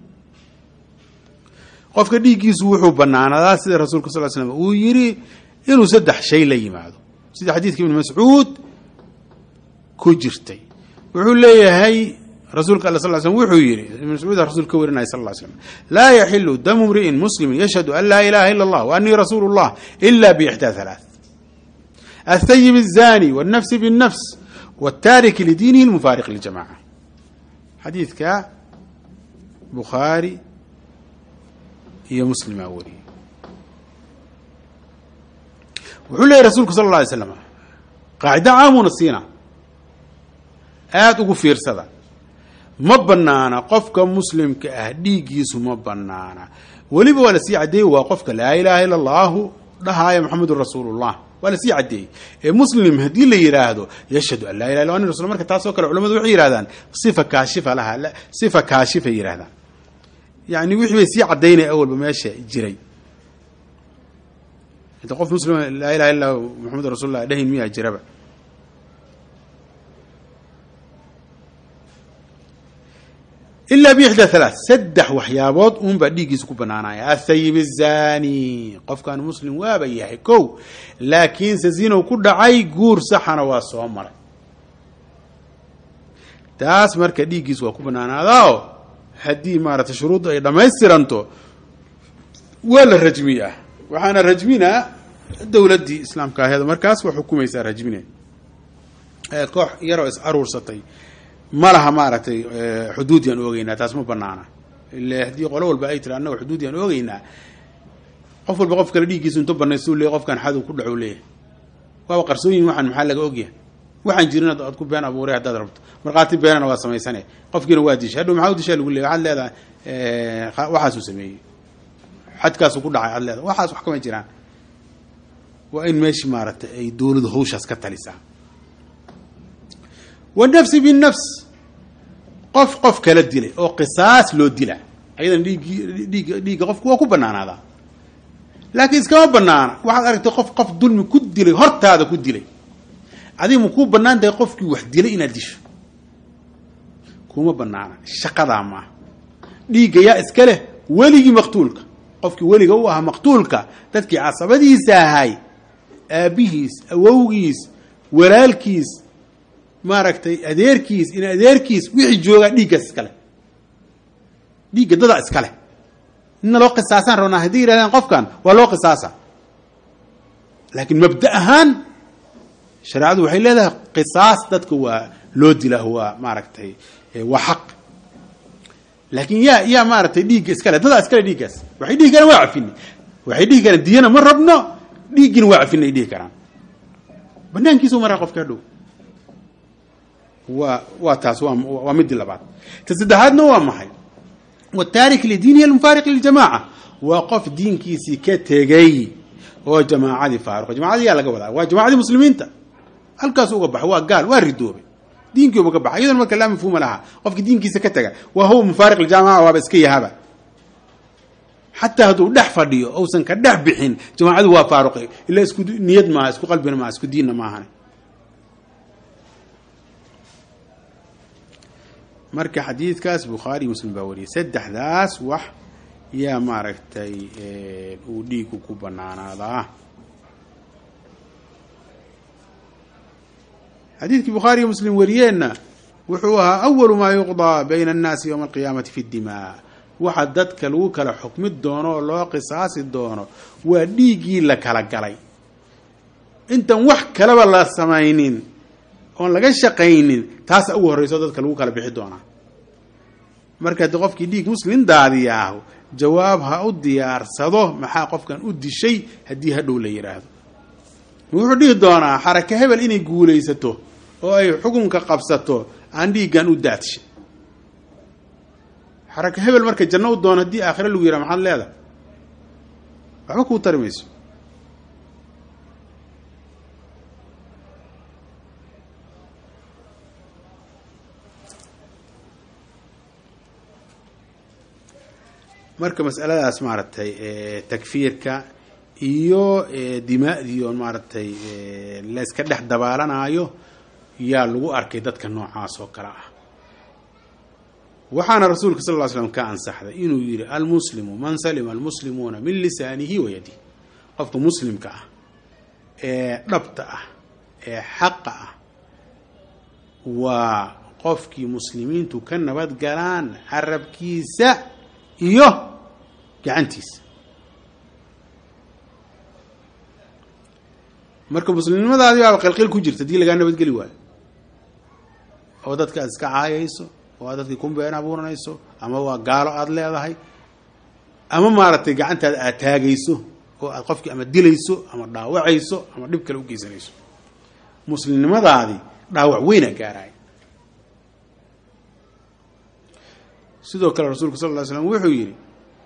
qofka dhiiggiisu wuxuu banaanadaa sida rasuulka sal slam uu yidhi inuu saddex shay la yimaado sida xadiidka ibni mascuud ku jirtay wuxuu leeyahay rasuulka alla sal slm wuxuu yidhi ibn mascuud rasul ka warinaya sal slam laa yaxilu damu mri'in muslimin yashhadu an laa ilaha ila allah wa anii rasuulu llah ila biixdaa halaath athayib الzani wاlnafsi bالnafs wاtaariki lidiinihi اlmufaariq liljamaca xadiidka bukhaari iyo muslimaa wariyey wuxuu leeyahy rasulku sal اla alay slam qaacida caamuna siina aada ugu fiirsada ma banaana qofka muslimka ah dhiiggiisu ma banaana weliba waa lasii caddeeyey waa qofka laa ilaaha ila allahu dhahaaya maxamedun rasuulullah waa lasii caddeeyey ee muslim haddii la yidhaahdo yashhadu an laa ilaha illa ani rasul marka taasoo kale culamadu waxay yihahdaan sifa kaashifa laha sifa kaashifay yidhahdaan yani wixii bay sii caddaynaya awalba meesha jiray inta qof muslima laa ilaha illa maxamedun rasulullah dhahin miyaa jiraba ilaa bixda halaa saddex waxyaabood uunbaa dhiiggiisa ku banaanaya athayib الzani qofkan muslim waaba yahay ko laakiinse zinow ku dhacay guur saxana waa soo maray taas marka dhiiggiisa waa ku banaanaadaao haddii maaragtay shuruudda ay dhamaystiranto waa la rajmiyaa waxaana rajminaa dowladdii islaamka aheed markaas waa xukumaysaa rajmine koox yaroo is aruursatay ma laha maaragtay xuduud yaan oogeynaa taas ma banaana ile haddii qolo walba ay tiri annaga xuduud yaan oogeynaa qof walba qof kale dhiiggiisu intu banaystu leey qofkan xadow ku dhacu leeyahay waaba qarsooyin waxaan maxaa laga ogyahay waxaan jirin aad ku been abuuray haddaad rabto markhaati beenana waa samaysane qofkiina waa dishay hadhow maxaa u dishaa lagu leeyay waxaad leedahay waxaasuu sameeyey xadkaasuu ku dhacay aad leedahay waxaas wax kama jiraan waa in meeshii maaragtay ay dowladu hawshaas ka talisaa wanafsi binafs qof qof kala dilay oo qisaas loo dila ayadan dhiiggii dhiigga dhiigga qofku waa ku banaanaadaa laakiin iskama banaana waxaad aragtay qof qof dulmi ku dilay hortaada ku dilay adiga ma kuu banaan tahay qofkii wax dilay inaad disho kuma banaana shaqadaa maaha dhiigga yaa iska leh weligii maqtuulka qofkii weliga u ahaa maqtuulka dadkii casabadiisa ahay aabbihiis awowgiis walaalkiis maaragtay adeerkiis in adeerkiis wixii joogaa dhiiggaas iskale dhiigga dada iskale inna loo qisaasaan rabnaa hadday yidhahdeen qofkan waa loo qisaasa laakiin mabda ahaan shareecadu waxay leedahay qisaas dadka waa loo dilaa waa maaragtay waa xaq laakiin yaa yaa maaragtay dhiigga iskale dadaa iskale dhiiggaas waxay dhihi karaan waa cafinay waxay dhihi karaan diyana ma rabno dhiiggina waa cafinay dhihi karaan banaankiisu maraa qofka hadhow waa waa taas waa waa midii labaad ta saddexaadna waa maxay wataarik lidiinihi almufaariq liljamaaca waa qof diinkiisii ka tegey oo jamaacadii faaruqa jamacadii yaa laga wadaa waa jamacadii muslimiinta halkaas uga baxay waa gaal waa ridoobay diinkii uba ka baxay iyadona marka laa mafhuuma laha qofkii diinkiisa ka taga waa huwa mufaariq liljamaca waaba iska yahaba xataa hadduu dhex fadhiyo ousan ka dhex bixin jamaacadu waa faaruqay ilaa isku niyad maaha isku qalbina maaha isku diinna maahan marka xadiidkaas bukhaari muslim baa wariyay saddexdaas wax yaa maaragtay uu dhiigu ku banaanaadaa xadiidkii bukhaariyo muslim wariyeenna wuxuu ahaa awalu maa yuqdaa bayna annaasi yowma alqiyaamati fi dimaa waxa dadka lagu kala xukmi doono oo loo qisaasi doono waa dhiiggii la kala galay intan wax kaleba la samaynin oon laga shaqaynin taasa ugu horreyso dadka lagu kala bixi doonaa marka haddii qofkii dhiig muslim daadiyaahu jawaab ha u diyaarsado maxaa qofkan u dishay haddii hadhow la yidhaahdo wuxuu dhihi doonaa xaraka hebel inay guulaysato oo ay xukunka qabsato aan dhiiggan u daadshay xaraka hebel marka janno u doono haddii aakhire lagu yidhaha maxaad leedahay waxba kuu tari mayso marka masaladaas maaragtay takfiirka iyo dimaa'dii oon maaragtay layska dhex dabaalanaayo yaa lagu arkay dadka noocaas oo kale ah waxaana rasuulka sal ll slam ka ansaxday inuu yidhi almuslimu man salima almuslimuuna min lisaanihi wa yadihi qofka muslimka ah ee dhabta ah ee xaqa ah waa qofkii muslimiintu ka nabad galaan carabkiisa iyo gacantiisa marka muslimnimadaadii baaba qilqil ku jirta hadii lagaa nabadgeli waayo oo dadka aad iska caayayso oo aad dadkii ku been abuuranayso ama waa gaalo aada leedahay ama maaragtay gacantaada aad taagayso oo aad qofkii ama dilayso ama dhaawacayso ama dhib kale u geysanayso muslimnimadaadii dhaawac weyna gaaraay sidoo kale rasuulku sal ly slam wuxuu yidhi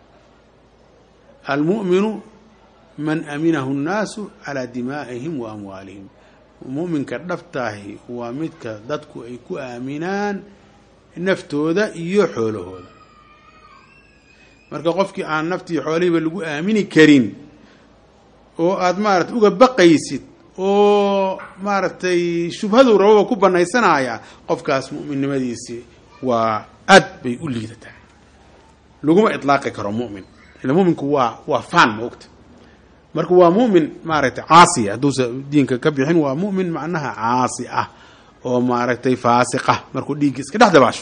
almu'minu man aminahu nnaasu calaa dimaa'ihim wa amwaalihim mu'minka dhabtaahi waa midka dadku ay ku aaminaan naftooda iyo xoolahooda marka qofkii aan naftii xoolihiiba lagu aamini karin oo aada maarata uga baqaysid oo maaragtay shubhadu rababa ku banaysanaya qofkaas mu'minnimadiisi waa aad bay u liidataa laguma ilaaqi karo mumin ila muminku waa waa fan ma ogta marka waa mumin maaragtay caasiya hadduusa diinka ka bixin waa mumin macnaha caasi ah oo maaragtay faasiqa markuu dhiiggi iska dhex dabaasho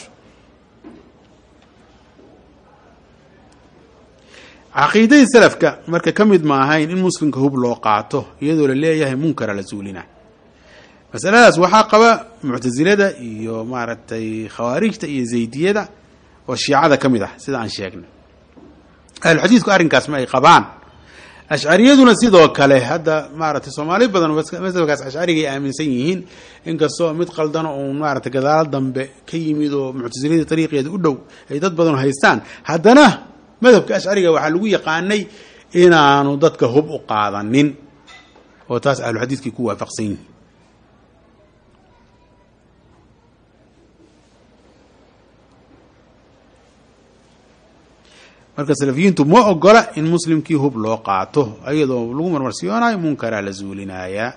caqiidadii salafka marka ka mid ma ahayn in muslimka hub loo qaato iyadoo la leeyahay munkara la suulina masaladaas waxaa qaba muctasilada iyo maaragtay khawaarijta iyo zaydiyada oo shiicada ka mid ah sida aan sheegnay ahluxadiidku arrinkaas ma ay qabaan ashcariyaduna sidoo kale hadda maaragtay soomaali badan masabkaas ashcarigay aaminsan yihiin inkastoo mid qaldano uun maaragtay gadaalo dambe ka yimid oo muctasiladii ariiqeeda u dhow ay dad badan haystaan haddana madhabka ashcariga waxaa lagu yaqaanay inaanu dadka hub u qaadanin oo taas ahluxadiidkii ku waafaqsan yihiin marka salafiyiintu ma ogola in muslimkii hub loo qaato iyadoo lagu marmarsiyoonayo munkaraa la zuulinayaa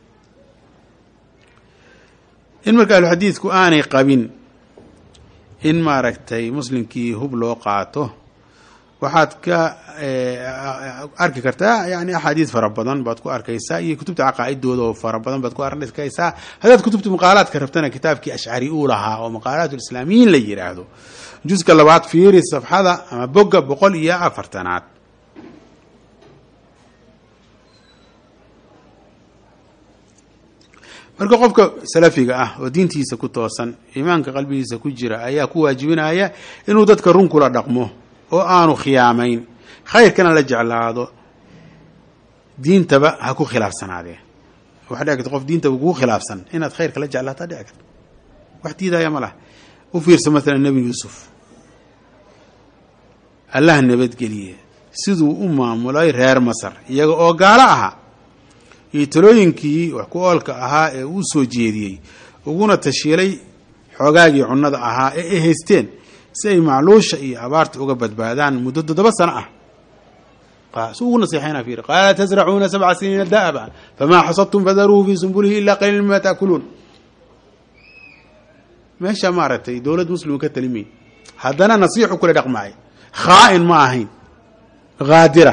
in marka ahluxadiidku aanay qabin in maaragtay muslimkii hub loo qaato waxaad ka arki kartaa yani axaadiis fara badan baad ku arkaysaa iyo kutubta caqaa'idooda oo fara badan baad ku arkaysaa haddaad kutubta maqaalaadka rabtana kitaabkii ashcari uu lahaa oo maqaalaat lislaamiyiin la yidhaahdo juska labaad fiiri safxada ama bogga boqol iyo afartanaad marka qofka salafiga ah oo diintiisa ku toosan iimaanka qalbigiisa ku jira ayaa ku waajibinaya inuu dadka run kula dhaqmo oo aanu khiyaamayn khayrkana la jeclaado diintaba ha ku khilaafsanaadee waxaa dhici karta qof diintaba kugu khilaafsan inaad khayrka la jeclaataa dhici karta wax diidaya ma laha u fiirsa maalan nebi yuusuf allah nabadgeliye siduu u maamulay reer masar iyaga oo gaalo ahaa iyo talooyinkii wax ku oolka ahaa ee uu soo jeediyey uguna tashiilay xoogaagii cunnada ahaa ee ay haysteen si ay macluusha iyo abaarta uga badbaadaan muddo toddoba sano ah su ugu naseexayna fiiri qaala tasracuuna sabca siniina da'aba famaa xasadtum fadaruuhu fii sumbulihi ilaa qaliila mima taakuluun meesha maaragtay dowlad muslim ka talimay haddana nasiixu kula dhaqmaay khaa'in ma ahayn haadira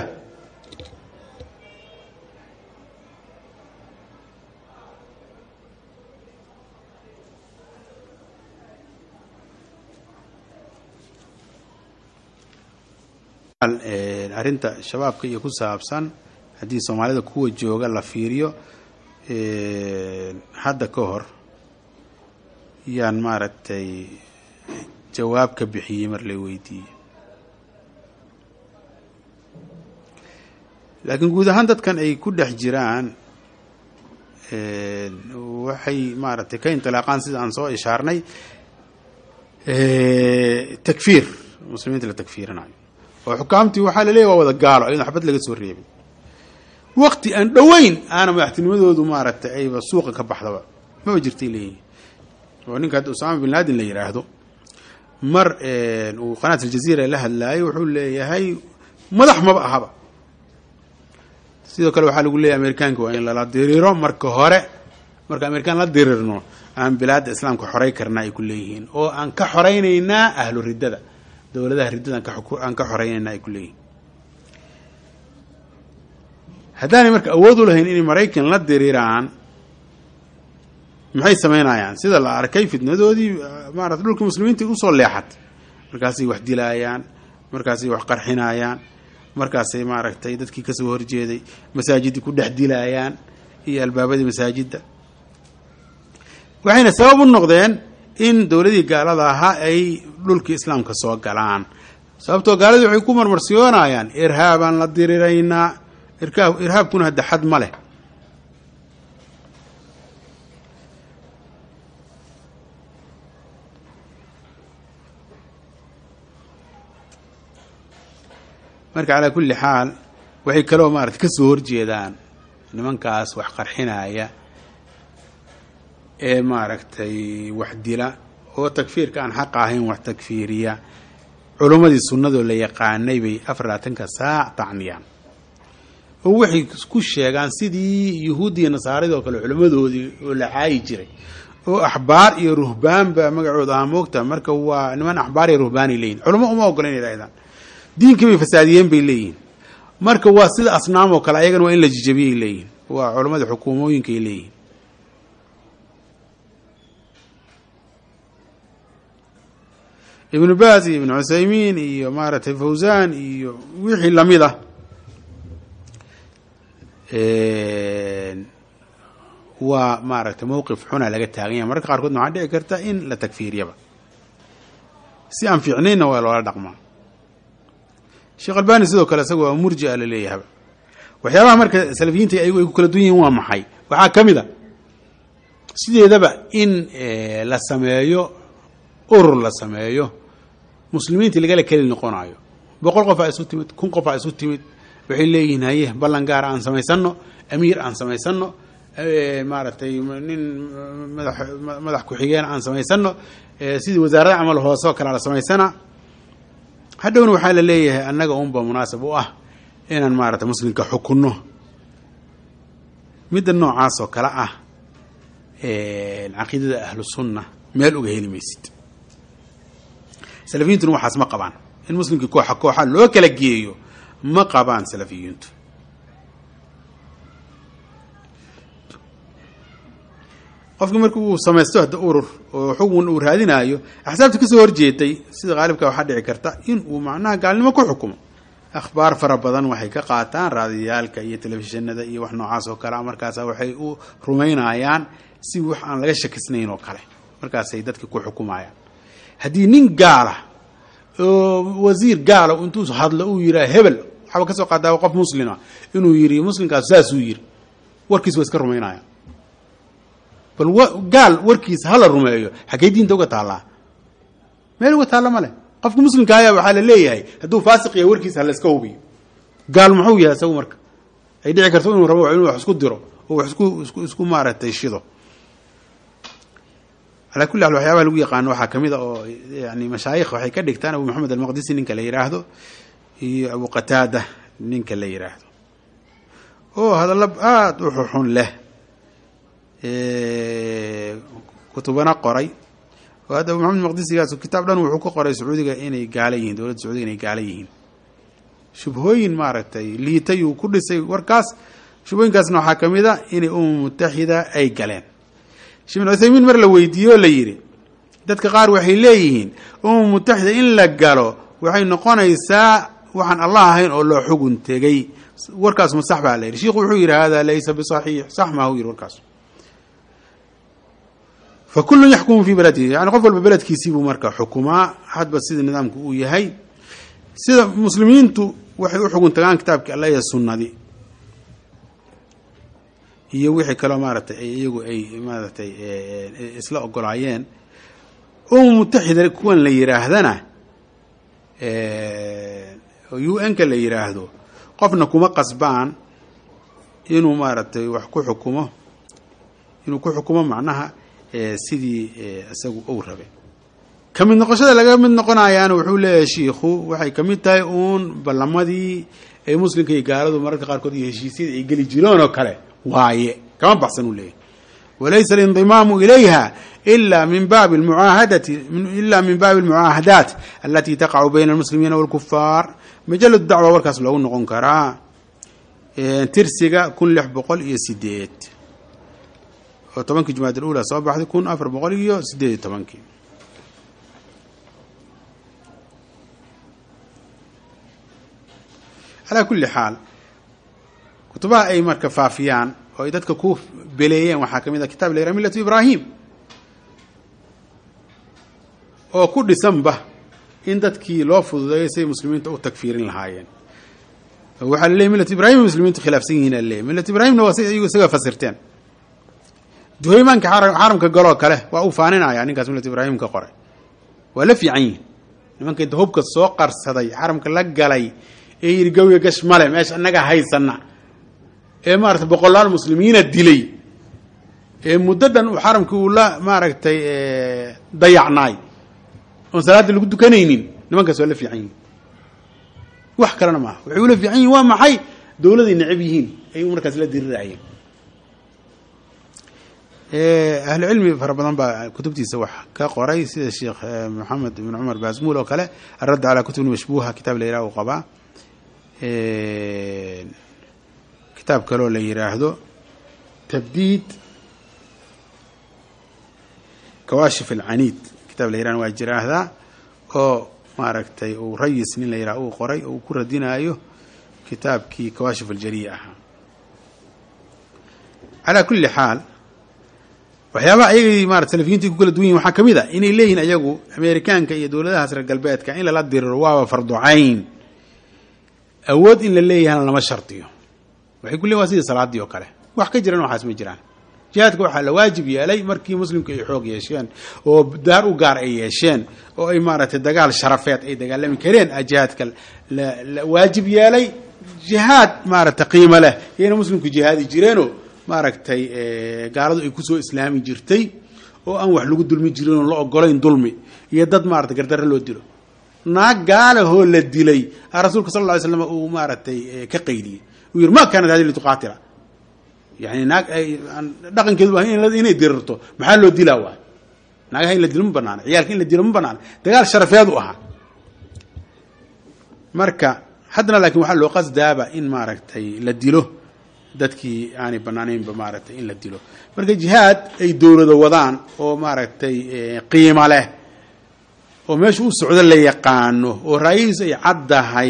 arrinta shabaabka iyo ku saabsan haddii soomaalida kuwa jooga la fiiriyo hadda ka hor yaan maaragtay jawaab ka bixiyey mar la weydiiyey laakiin guud ahaan dadkan ay ku dhex jiraan waxay maaragtay ka indilaaqaan sida aan soo ishaarnay takfiir muslimiinta la takfiirinayo oo xukaamtii waxaa la leeyahy waa wada gaalo ayadoo xabad laga soo reebay waqti aan dhoweyn aana madaxtinimadoodu maaragtay ayba suuqa ka baxdaba maba jirtay leeyihin oo ninka hadda usaama bin laadin la yidhaahdo mar uu qanaat aljaziira la hadlaayay wuxuu leeyahay madax maba ahaba sidoo kale waxaa lagu leeyahay amerikaanka waa in lala diriiro marka hore marka amerikaan la dirirno aan bilaadda islaamka xorey karnaa ay ku leeyihiin oo aan ka xoreynaynaa ahlu riddada dowladaha riddada aan ka xoreynayna ay ku leeyihin haddaanay marka awood u lahayn inay maraykan la diriiraan maxay samaynayaan sida la arkay fitnadoodii maarata dhulkii muslimiinta usoo leexatay markaasay wax dilaayaan markaasay wax qarxinayaan markaasay maaragtay dadkii kasoo horjeeday masaajidii ku dhex dilaayaan iyo albaabadii masaajidda waxayna sabab u noqdeen in dowladii gaalada ahaa ay dhulkii islaamka soo galaan sababtoo gaaladii waxay ku marmarsiyoonayaan irhaabaan la diriraynaa irkaab irhaabkuna hadda xad ma leh marka calaa kulli xaal waxay kaloo maarata ka soo horjeedaan nimankaas wax qarxinaya ee maaragtay wax dila oo takfiirka aan xaqa ahayn wax takfiiriya culummadii sunnadoo la yaqaanay bay afar labaatanka saac tacniyaan oo waxay ku sheegaan sidii yuhuuddi iyo nasaaradii oo kale culimmadoodii oo la caayi jiray oo axbaar iyo ruhbaanba magacooda ahaa moogta marka waa niman axbaar iyo ruhbaanay leeyihin culamo uma ogola inay dhahdaan diinkii bay fasaadiyeen bay leeyihin marka waa sida asnaam oo kale ayagana waa in la jijabiyay leeyihin waa culammadii xukuumooyinkaay leeyihin ibnu baas iyo ibnu cuthaymiin iyo maaragtay fawzan iyo wixii lamid ah waa maaragtay mowqif xuna laga taagan yahay mararka qaarkoodna waxaa dhici karta in la takfiiriyaba si aan fiicnaynna waa loola dhaqmaa sheekh albani sidoo kale isaga waa murjia la leeyahaba waxyaabaha marka salafiyiinta ayagu ay ku kala duwan yihiin waa maxay waxaa ka mid a sideedaba in la sameeyo urur la sameeyo muslimiintii lagala keli noqonayo boqol qof aa isu timid kun qof aa isu timid waxay leeyihiin haye ballan gaara aan samaysano amiir aan samaysano maaragtay nin madax madax ku-xigeen aan samaysano sidii wasaarada camal hoose oo kale la samaysana hadhowna waxaa la leeyahay annaga unba munaasab u ah inaan maaragtay muslimka xukunno midda noocaas oo kale ah caqiidada ahlu sunna meel uga heli maysid salafiyiintuna waxaas ma qabaan in muslimkii kooxa kooxa loo kala geeyo ma qabaan salafiyiintu qofkii marki uu samaysto hadda urur oo xugun uu raadinaayo axsaabta kasoo horjeeday sida qaalibka waxaa dhici karta in uu macnaha gaalnimo ku xukumo akhbaar fara badan waxay ka qaataan raadiyaalka iyo telefishinada iyo wax noocaas oo kale markaasa waxay u rumaynayaan si wax aan laga shakisnayn oo kale markaasay dadka ku xukumayaan haddii nin gaala oo wasiir gaala intuu hadlo uu yiraa hebel waxaaba kasoo qaadaaba qof muslima inuu yiri muslimkaas saasuu yiri warkiis waa iska rumaynaya bal gaal warkiisa hala rumeeyo xaggey diinta uga taallaa meel uga taalla ma leh qofka muslimka ayaa waxaa la leeyahay hadduu faasiq yahay warkiisa hala iska hubiyo gaal muxuu yahay isagu marka ay dhici karto inuu rabo inuu wax isku diro oo wax isku isku isku maaragtay shido calaa kulli xaal waxyaabaha lagu yaqaano waxaa kamid a oo yani mashaayikh waxay ka dhigtaan abu maxamed almaqdisi ninka la yidhaahdo iyo abu qataada ninka la yidhaahdo oo hadallo aada u xuxun leh kutubana qoray oo hadda abu maxamed maqdisigaas kitaab dhan wuxuu ka qoray sacuudiga inay gaala yihiin dowladda sacuudiga inay gaala yihiin shubhooyin maaragtay liitay uu ku dhisay warkaas shubhooyinkaasna waxaa ka mid a inay umam mutaxida ay galeen sheekh bin cuthaymiin mar la weydiiye oo la yidhi dadka qaar waxay leeyihiin umam mutaxida in la galo waxay noqonaysaa waxaan allah ahayn oo loo xugun tegey warkaas ma sax baa la yidhi shiikhu wuxuu yidhi hada laysa bisaxiix sax maahu yidhi warkaas fa kullun yaxkumu fii beladihi yani qof walba beledkiisiibuu marka xukumaa hadba sida nidaamku uu yahay sida muslimiintu waxay u xugun tagaan kitaabkii alla iyo sunnadii iyo wixii kaloo maaragtay ay iyagu ay maaragtay isla ogolaayeen umam mutaxida kuwan la yidhaahdana u n ka la yidhaahdo qofna kuma qasbaan inuu maaragtay wax ku xukumo inuu ku xukumo macnaha sidii isagu ou rabay ka mid noqoshada laga mid noqonayaana wuxuu leeyahay shiikhu waxay ka mid tahay uun ballamadii ay muslimka iyo gaaladu mararka qaarkood iyo heshiisyada ay geli jireen oo kale waaye kama baxsan uu leeyahay walaysa alindimaamu ilayha ila min baabi muaahadati ila min baabi almucaahadaat alati taqacu bayna almuslimiina walkufaar majaladu dacwa warkaas loogu noqon karaa tirsiga kun lix boqol iyo sideed oo tobankii jumaad alula soo baxday kun afar boqol iyo sideed iyo tobankii calaa kulli xaal kutubaha ay marka faafiyaan oo ay dadka ku beleeyeen waxaa ka mid a kitab la yiraha millatu ibraahim oo ku dhisanba in dadkii loo fududeeyo say muslimiinta u tagfiirin lahaayeen waxaa laleeyay millat ibrahim muslimiintu khilaafsan yihiin alaleeyay millat ibraahimna waa si iyagu isaga fasirteen duhaymaanka xaramka galoo kale waa uu faaninaya ninkaas millat ibraahim ka qoray waa la fiican yihin nimankay hubka soo qarsaday xaramka la galay ee yidhi gawya gash male meesha annaga haysana ee maaragtay boqolaal muslimiina dilay ee muddo dhan uu xaramkii uu la maaragtay dayacnaay oon salaada lagu dukanaynin nimankaas waa la fiican yihin wax kalena maaha waxay ula fiican yihin waa maxay dowladay necab yihiin ay markaas la dirirayeen ahlu cilmi fara badan baa kutubtiisa wax ka qoray sida sheekh moxamed ibn cumar baasmuul oo kale aradd calaa kutubin mashbuuha kitaab la yiraha uu qabaa kitaab kaloo la yiraahdo tabdiid kawaashif alcaniid kitaab la yirahna waa jiraahdaa oo maaragtay uu rayis nin la yiraha uu qoray oo uu ku radinaayo kitaabkii kawaashif aljariya ahaa calaa kulli xaal waxyaabaha ayagii marat salafiyiinta ku kala duwan yihin waxaa ka mid a inay leeyihin ayagu ameerikaanka iyo dowladahaas reer galbeedka in lala diriro waaba farducayn awood in la leeyahana lama shardiyo waxay ku leeyin waa sidii salaadii oo kale wax ka jiran waxaas ma jiraan jihaadka waxaa la waajib yeelay markii muslimku ay xoog yeesheen oo daar u gaar ay yeesheen oo ay maaragtay dagaal sharafeed ay dagaalami kareen a jihaadka la waajib yeelay jihaad maaragtay qiimo leh iyayna muslimku jihaadi jireenoo maaragtay gaaladu ay kusoo islaami jirtay oo aan wax lagu dulmi jirin oon la ogolayn dulmi iyo dad maratay gardarre loo dilo naag gaalahoo la dilay a rasuulka sal lla ly slam uu maaragtay ka qaydiyey uu yihi ma kaanat hadi lituqaatila yani naag dhaqankeedu inay dirirto maxaa loo dilaa waay naagaha in la dilo ma banaana ciyaalka in la dilo ma banaana dagaal sharafeed u ahaa marka haddana laakiin waxaa loo qasdaaba in maaragtay la dilo dadkii aanay banaanaynba maaragtay in la dilo marka jihaad ay dowlado wadaan oo maaragtay qiimo leh oo meesha u socdo la yaqaano oo raayihiisu ay caddahay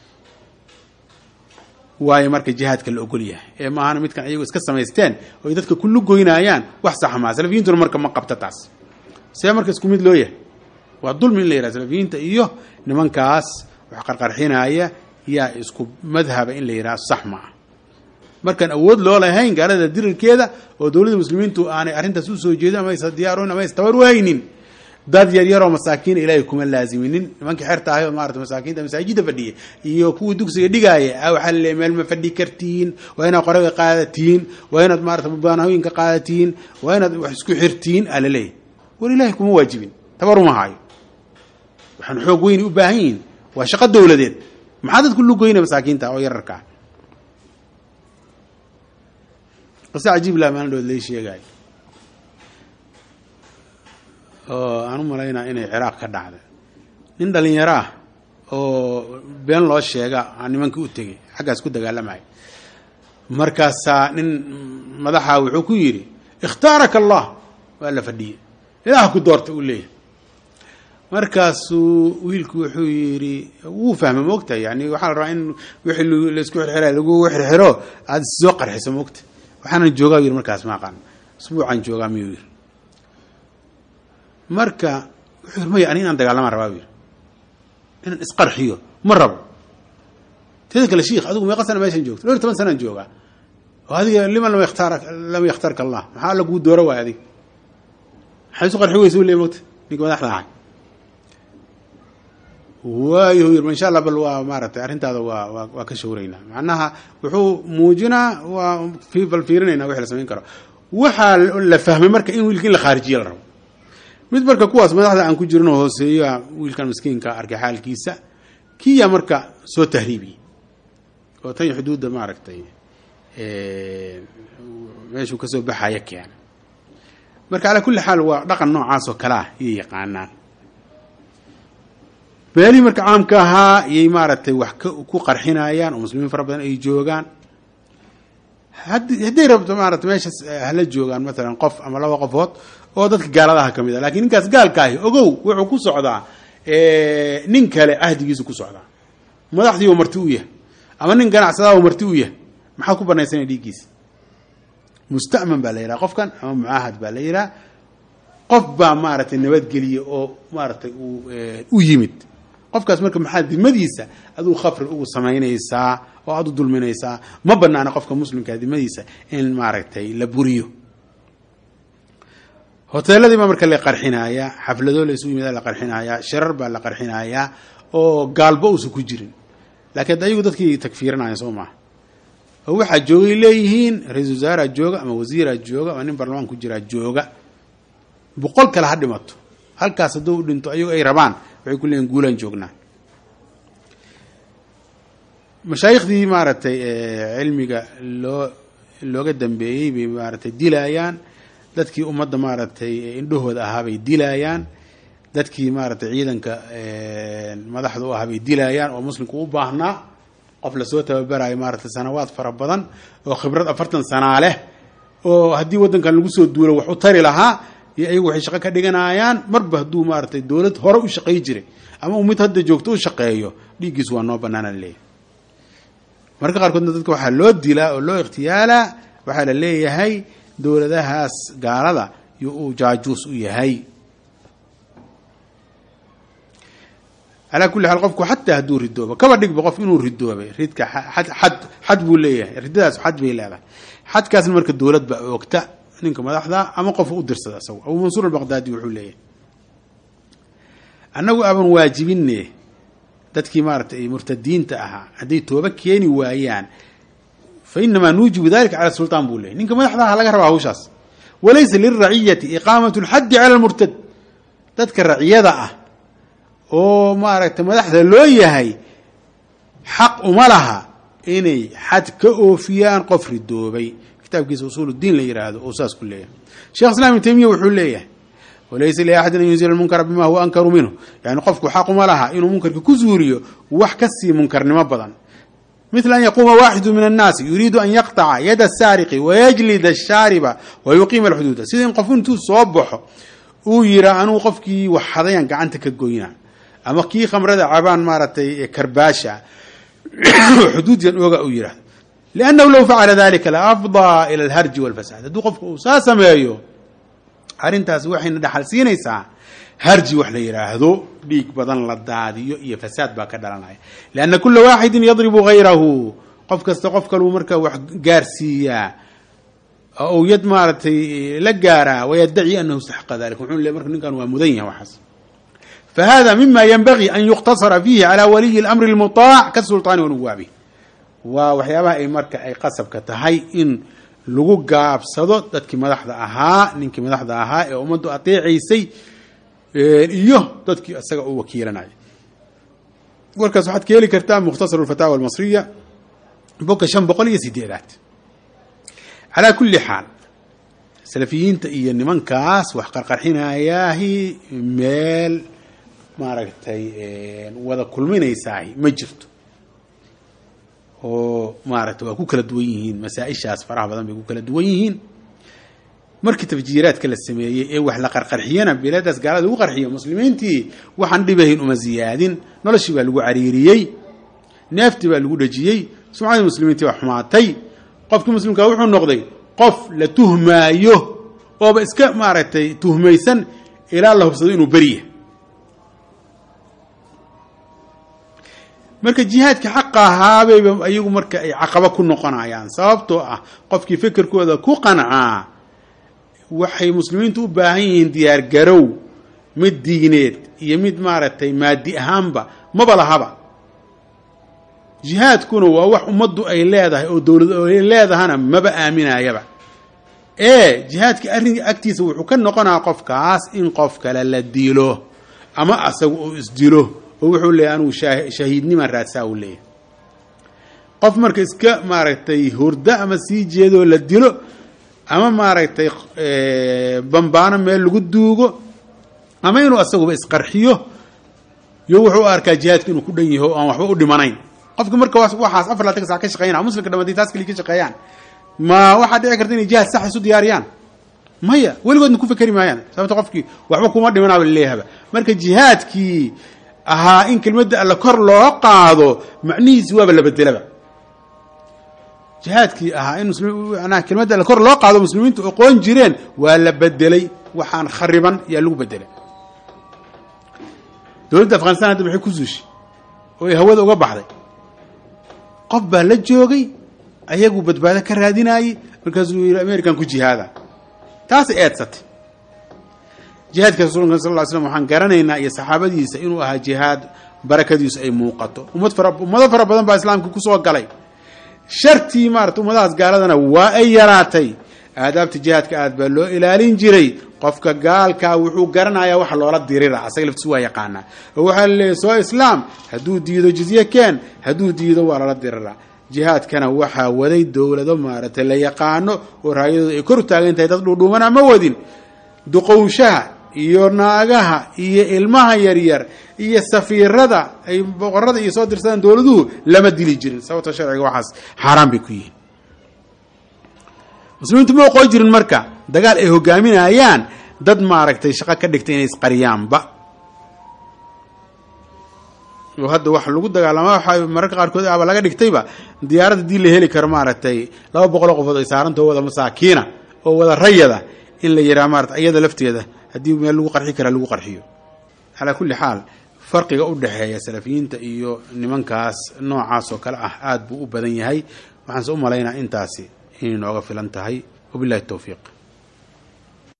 waayo marka jihaadka la ogol yahay ee maahana midkan ayagu iska samaysteen oo ay dadka kullu goynayaan wax sax maa salafiyiintuna marka ma qabta taas see marka isku mid loo yahay waa dulmi in la yidhaha salafiyiinta iyo nimankaas wax qarqarxinaya yaa isku madhaba in la yidhaha sax ma ah markaan awood loo lahayn gaalada dirirkeeda oo dowladda muslimiintu aanay arrintaas usoo jeedin ama aysa diyaaroyn ama aysa tabar u haynin dad yar yaroo masaakiin ilaahay kuma laaziminin nimankii xerta ahay oo maarata masaakiinta masaajidda fadhiya iyo kuwii dugsiga dhigaaya a waxaa laleeyahy meel ma fadhi kartiin waa inaad qoraga qaadatiin waa inaad maarata mubaanahooyinka qaadatiin waa inaad wax isku xirtiin aa laleeyahy war ilaahay kuma waajibin tabar uma haayo waxaan xoog weyni u baahan yihin waa shaqo dowladeed maxaa dadku lugoyna masaakiinta oo yararkaa qise cajiib lah maalin dhood lay sheegaayo oo aan u malaynaa inay ciraaq ka dhacday nin dhalinyaro ah oo been loo sheega aan nimankii u tegey xaggaas ku dagaalamaya markaasaa nin madaxa wuxuu ku yidhi ikhtaaraka allah waa la fadhiyey ilaah ku doorta uu leeyahay markaasuu wiilku wuxuu yidhi wuu fahmay moogta yani waxaa la rabaa in wixii laisku xirxira lagu xirxiro aada soo qarxiso moogta waxaanan joogaa yidhi markaas ma aqaan isbuucaan joogaa miyuu yidhi marka wuxuu yidhi maya ani inaan dagaalamaan rabaa yidhi inaan isqarxiyo ma rabo teeda kale shiikh adigu meeqa sana meeshan joogto dhowr toban sanaan joogaa oo adiga liman lam yakhtaar lam yakhtarka allah maxaa alla kuu dooro waay adig maxaa isu qarxi weysa u leey mogta ninka madaxda ahay waayo yiri insha allah bal waa maaragtay arrintaada waa waa waa ka shawraynaa macnaha wuxuu muujinaa waa bal fiirinaynaa wixii la samayn karo waxaa la fahmay marka in wiilka in la khaarijiya la rabo mid marka kuwaas madaxda aan ku jirno hooseeya wiilkan miskiinka arkay xaalkiisa kiyaa marka soo tahriibiyey oo tan xuduudda maaragtay meeshuu kasoo baxaya keena marka calaa kulli xaal waa dhaqan noocaas oo kale ah iyay yaqaanaan beelihii marka caamka ahaa iyay maaragtay wax ku qarxinayaan oo muslimiin fara badan ay joogaan hadday rabto maarata meeshaas hala joogaan maalan qof ama laba qofood oo dadka gaaladaha ka mid a lakin ninkaas gaalkaahi ogow wuxuu ku socdaa nin kale ahdigiisu ku socdaa madaxdii oo marti u yahay ama nin ganacsadaa oo marti u yahay maxaa ku banaysanaya dhiiggiisa musta'man baa la yidhaha qofkan ama mucaahad baa la yidhaha qof baa maaragtay nabadgeliya oo maaragtay uu u yimid qofkaas marka maxaa dimadiisa aduu khafri ugu samaynaysaa oo aad u dulminaysaa ma banaana qofka muslimkaa dimadiisa in maaragtay la buriyo hoteeladii baa marka la qarxinayaa xafladoo la isu yimida la qarxinayaa shirar baa la qarxinayaa oo gaalba uusan ku jirin laakiin ad ayagu dadkii tagfiirinaya soo maaha oo waxaa joogay leeyihiin ra-isul wasaaraa jooga ama wasiiraa jooga ama nin barlamaan ku jiraa jooga boqol kale ha dhimato halkaas hadduu u dhinto ayagu ay rabaan waxay ku leeyihin guulaan joognaa mashaayiikhdii maaragtay cilmiga loo looga dambeeyey bay maaragtay dilaayaan dadkii ummadda maaragtay indhahooda ahaa bay dilaayaan dadkii maaragtay ciidanka madaxda u ahaa bay dilaayaan oo muslimku u baahnaa qof lasoo tababarayo maaragtay sanawaad fara badan oo khibrad afartan sanaa leh oo haddii waddankan lagu soo duulo wax u tari lahaa iyo ayagu waxay shaqo ka dhiganayaan marba hadduu maaragtay dowlad hore u shaqay jiray ama uu mid hadda joogto u shaqeeyo dhiiggiis waa noo banaana leeyahay marka qaarkoodna dadka waxaa loo dilaa oo loo ikhtiyaalaa waxaa la leeyahay dowladahaas gaalada yo uu jaajuus u yahay calaa kulli xaal qofku xataa hadduu ridoobo kaba dhigba qof inuu ridoobay ridka xad xad buu leeyahay riddadaas xad bay leedahay xadkaasna marka dowlad baa oogta ninka madaxda ama qof u dirsada isagu abuu mansuur albaqdaadi wuxuu leeyahay annagu aban waajibine dadkii maaratay murtadiinta ahaa hadday tooba keeni waayaan fa inamaa nuujibu dalika cala sultaan buu leeyay ninka madaxda aha laga rabaa hawshaas walaysa lilraciyati iqaamatu lxaddi cala lmurtad dadka raciyada ah oo maaragtay madaxda loo yahay xaq uma laha inay xad ka oofiyaan qof ridoobay kitaabkiisa usuul diin la yidhaahdo oo saas ku leeyahay sheekh islam ibn taymiya wuxuu leeyahay walaysa liaxadin an yunzila lmunkara bima huwa ankaru minhu yani qofku xaquma laha inuu munkarka ku zuuriyo wax kasii munkarnimo badan mila an yaquuma waaxidu min annaasi yuriidu an yaqطaca yada asaariqi wayajlida ashaariba wayuqiima alxuduuda sida in qof intuu soo baxo uu yira anuu qofkii wax hadayaan gacanta ka goyna ama kii khamrada cabaan maaragtay karbaasha xuduudyan oga uu yihahdo liannahu low facala dalika la afdaa ila alharji walfasaad hadduu qofku uu saa sameeyo arrintaasi waxayna dhaxal siinaysaa harji wax la yidhaahdo dhiig badan la daadiyo iyo fasaad baa ka dhalanaya lianna kula waaxidin yadribu hayrahu qof kasta qof kaluu marka wax gaarsiiyaa oo yad maaragtay la gaaraa wayaddaci anahu istaxaqa dalika wuxuu le marka ninkan waa mudan yahay waxaas fahada mima yanbagii an yuqtasara fiihi calaa waliyi اlamri اlmuطaac kasulطaani wanuwaabi waa waxyaabaha ay marka ay qasabka tahay in lagu gaabsado dadkii madaxda ahaa ninkii madaxda ahaa ee ummaddu ateecaysay iyo dadkii isaga u wakiilanaya warkaas waxaad ka heli kartaa mukhtasar اfataawa almasriya boga shan boqol iyo sideedaad calaa kuli xaal salafiyiinta iyo nimankaas wax qarqarxinayaahi meel maaragtay wada kulminaysaahi ma jirto oo maaragtay waa ku kala duwan yihiin masaa-ishaas faraha badan bay ku kala duwan yihiin markii tafjiiraadka la sameeyey ee wax la qarqarxiyana bilaadaas gaalada lagu qarxiyo muslimiintii waxaan dhibahayn uma ziyaadin noloshii baa lagu cariiriyey neeftii baa lagu dhejiyey sumcadii muslimiintii baa xumaatay qofkii muslimkaa wuxuu noqday qof la tuhmaayo ooba iska maaragtay tuhmaysan ilaa la hubsado inuu beriya marka jihaadka xaqa ahaabayba ayagu marka ay caqabo ku noqonayaan sababtoo ah qofkii fekerkooda ku qancaa waxay muslimiintu u baahan yihiin diyaar garow mid diineed iyo mid maaragtay maadi ahaanba maba lahaba jihaadkuna waa wax ummaddu ay leedahay oo dowlad ay leedahana maba aaminayaba ee jihaadka arrinka agtiisa wuxuu ka noqonaa qofkaas in qof kale la dilo ama asaga uu isdilo oo wuxuu leeyahy anugu shahiidniman raadsaa uu leeyahy qof marka iska maaragtay hurdo ama sii jeedoo la dilo ama maaragtay bambaano meel lagu duugo ama inuu asaguba isqarxiyo yo wuxuu u arkaa jihaadka inuu ku dhan yaho o aan waxba u dhimanayn qofka marka waxaas afar laatan ka sac ka shaqeynaya muslimka dhamadii taas kaliya ka shaqeeyaan ma waxaa dhici karta inay jihaad sax isu diyaariyaan maya weligoodna ku fekeri maayaan sababto qofkii waxba kuma dhimanaaba laleeyahaba marka jihaadkii ahaa in kelmadda alle kor loo qaado macnihiisi waaba la bedelaba jihaadkii ahaa in msmanaha kelmadda alle kor loo qaado muslimiintu aqoon jireen waa la bedelay waxaan khariban yaa lagu bedelay dowladda afghanistan hadda maxay ku suushay oo ay hawada uga baxday qof baa la joogay ayagu badbaado ka raadinayey markaasuu yidhi american ku jihaada taasay eedsatay jihaadka rasuulka sal ly slam waxaan garanaynaa iyo saxaabadiisa inuu ahaa jihaad barakadiisu ay muuqato ummad fara ummado fara badan baa islaamka kusoo galay shartii maarata ummadahaas gaaladana waa ay yaraatay aadaabta jihaadka aad baa loo ilaalin jiray qofka gaalkaa wuxuu garanayaa wax loola dirira asaga laftiisu waa yaqaanaa oo waxaa laleeyahy soo islaam hadduu diido jizye keen hadduu diido waa loola dirira jihaadkana waxaa waday dowlado maaragtay la yaqaano oo raayadooda ay kor u taagan tahay dad dhuudhuumana ma wadin duqowshaha iyo naagaha iyo ilmaha yaryar iyo safiirada ay boqorada iyo soo dirsadaan dowladuhu lama dili jirin sababto sharciga waxaas xaaraan bay ku yihiin muslimiintu ma oqoon jirin marka dagaal ay hogaaminayaan dad maaragtay shaqo ka dhigtay inay isqariyaanba oo hadda wax lagu dagaalama waxa mararka qaarkood aba laga dhigtayba diyaarad haddii la heli karo maaragtay laba boqoloo qofood ay saarantao wada masaakiina oo wada rayada in la yidhaha maarata iyada lafteeda haddii meel lagu qarxi karaa lagu qarxiyo calaa kulli xaal farqiga u dhexeeya salafiyiinta iyo nimankaas noocaas oo kale ah aada buu u badan yahay waxaanse u malaynaa intaasi inay nooga filan tahay wabillahi towfiiq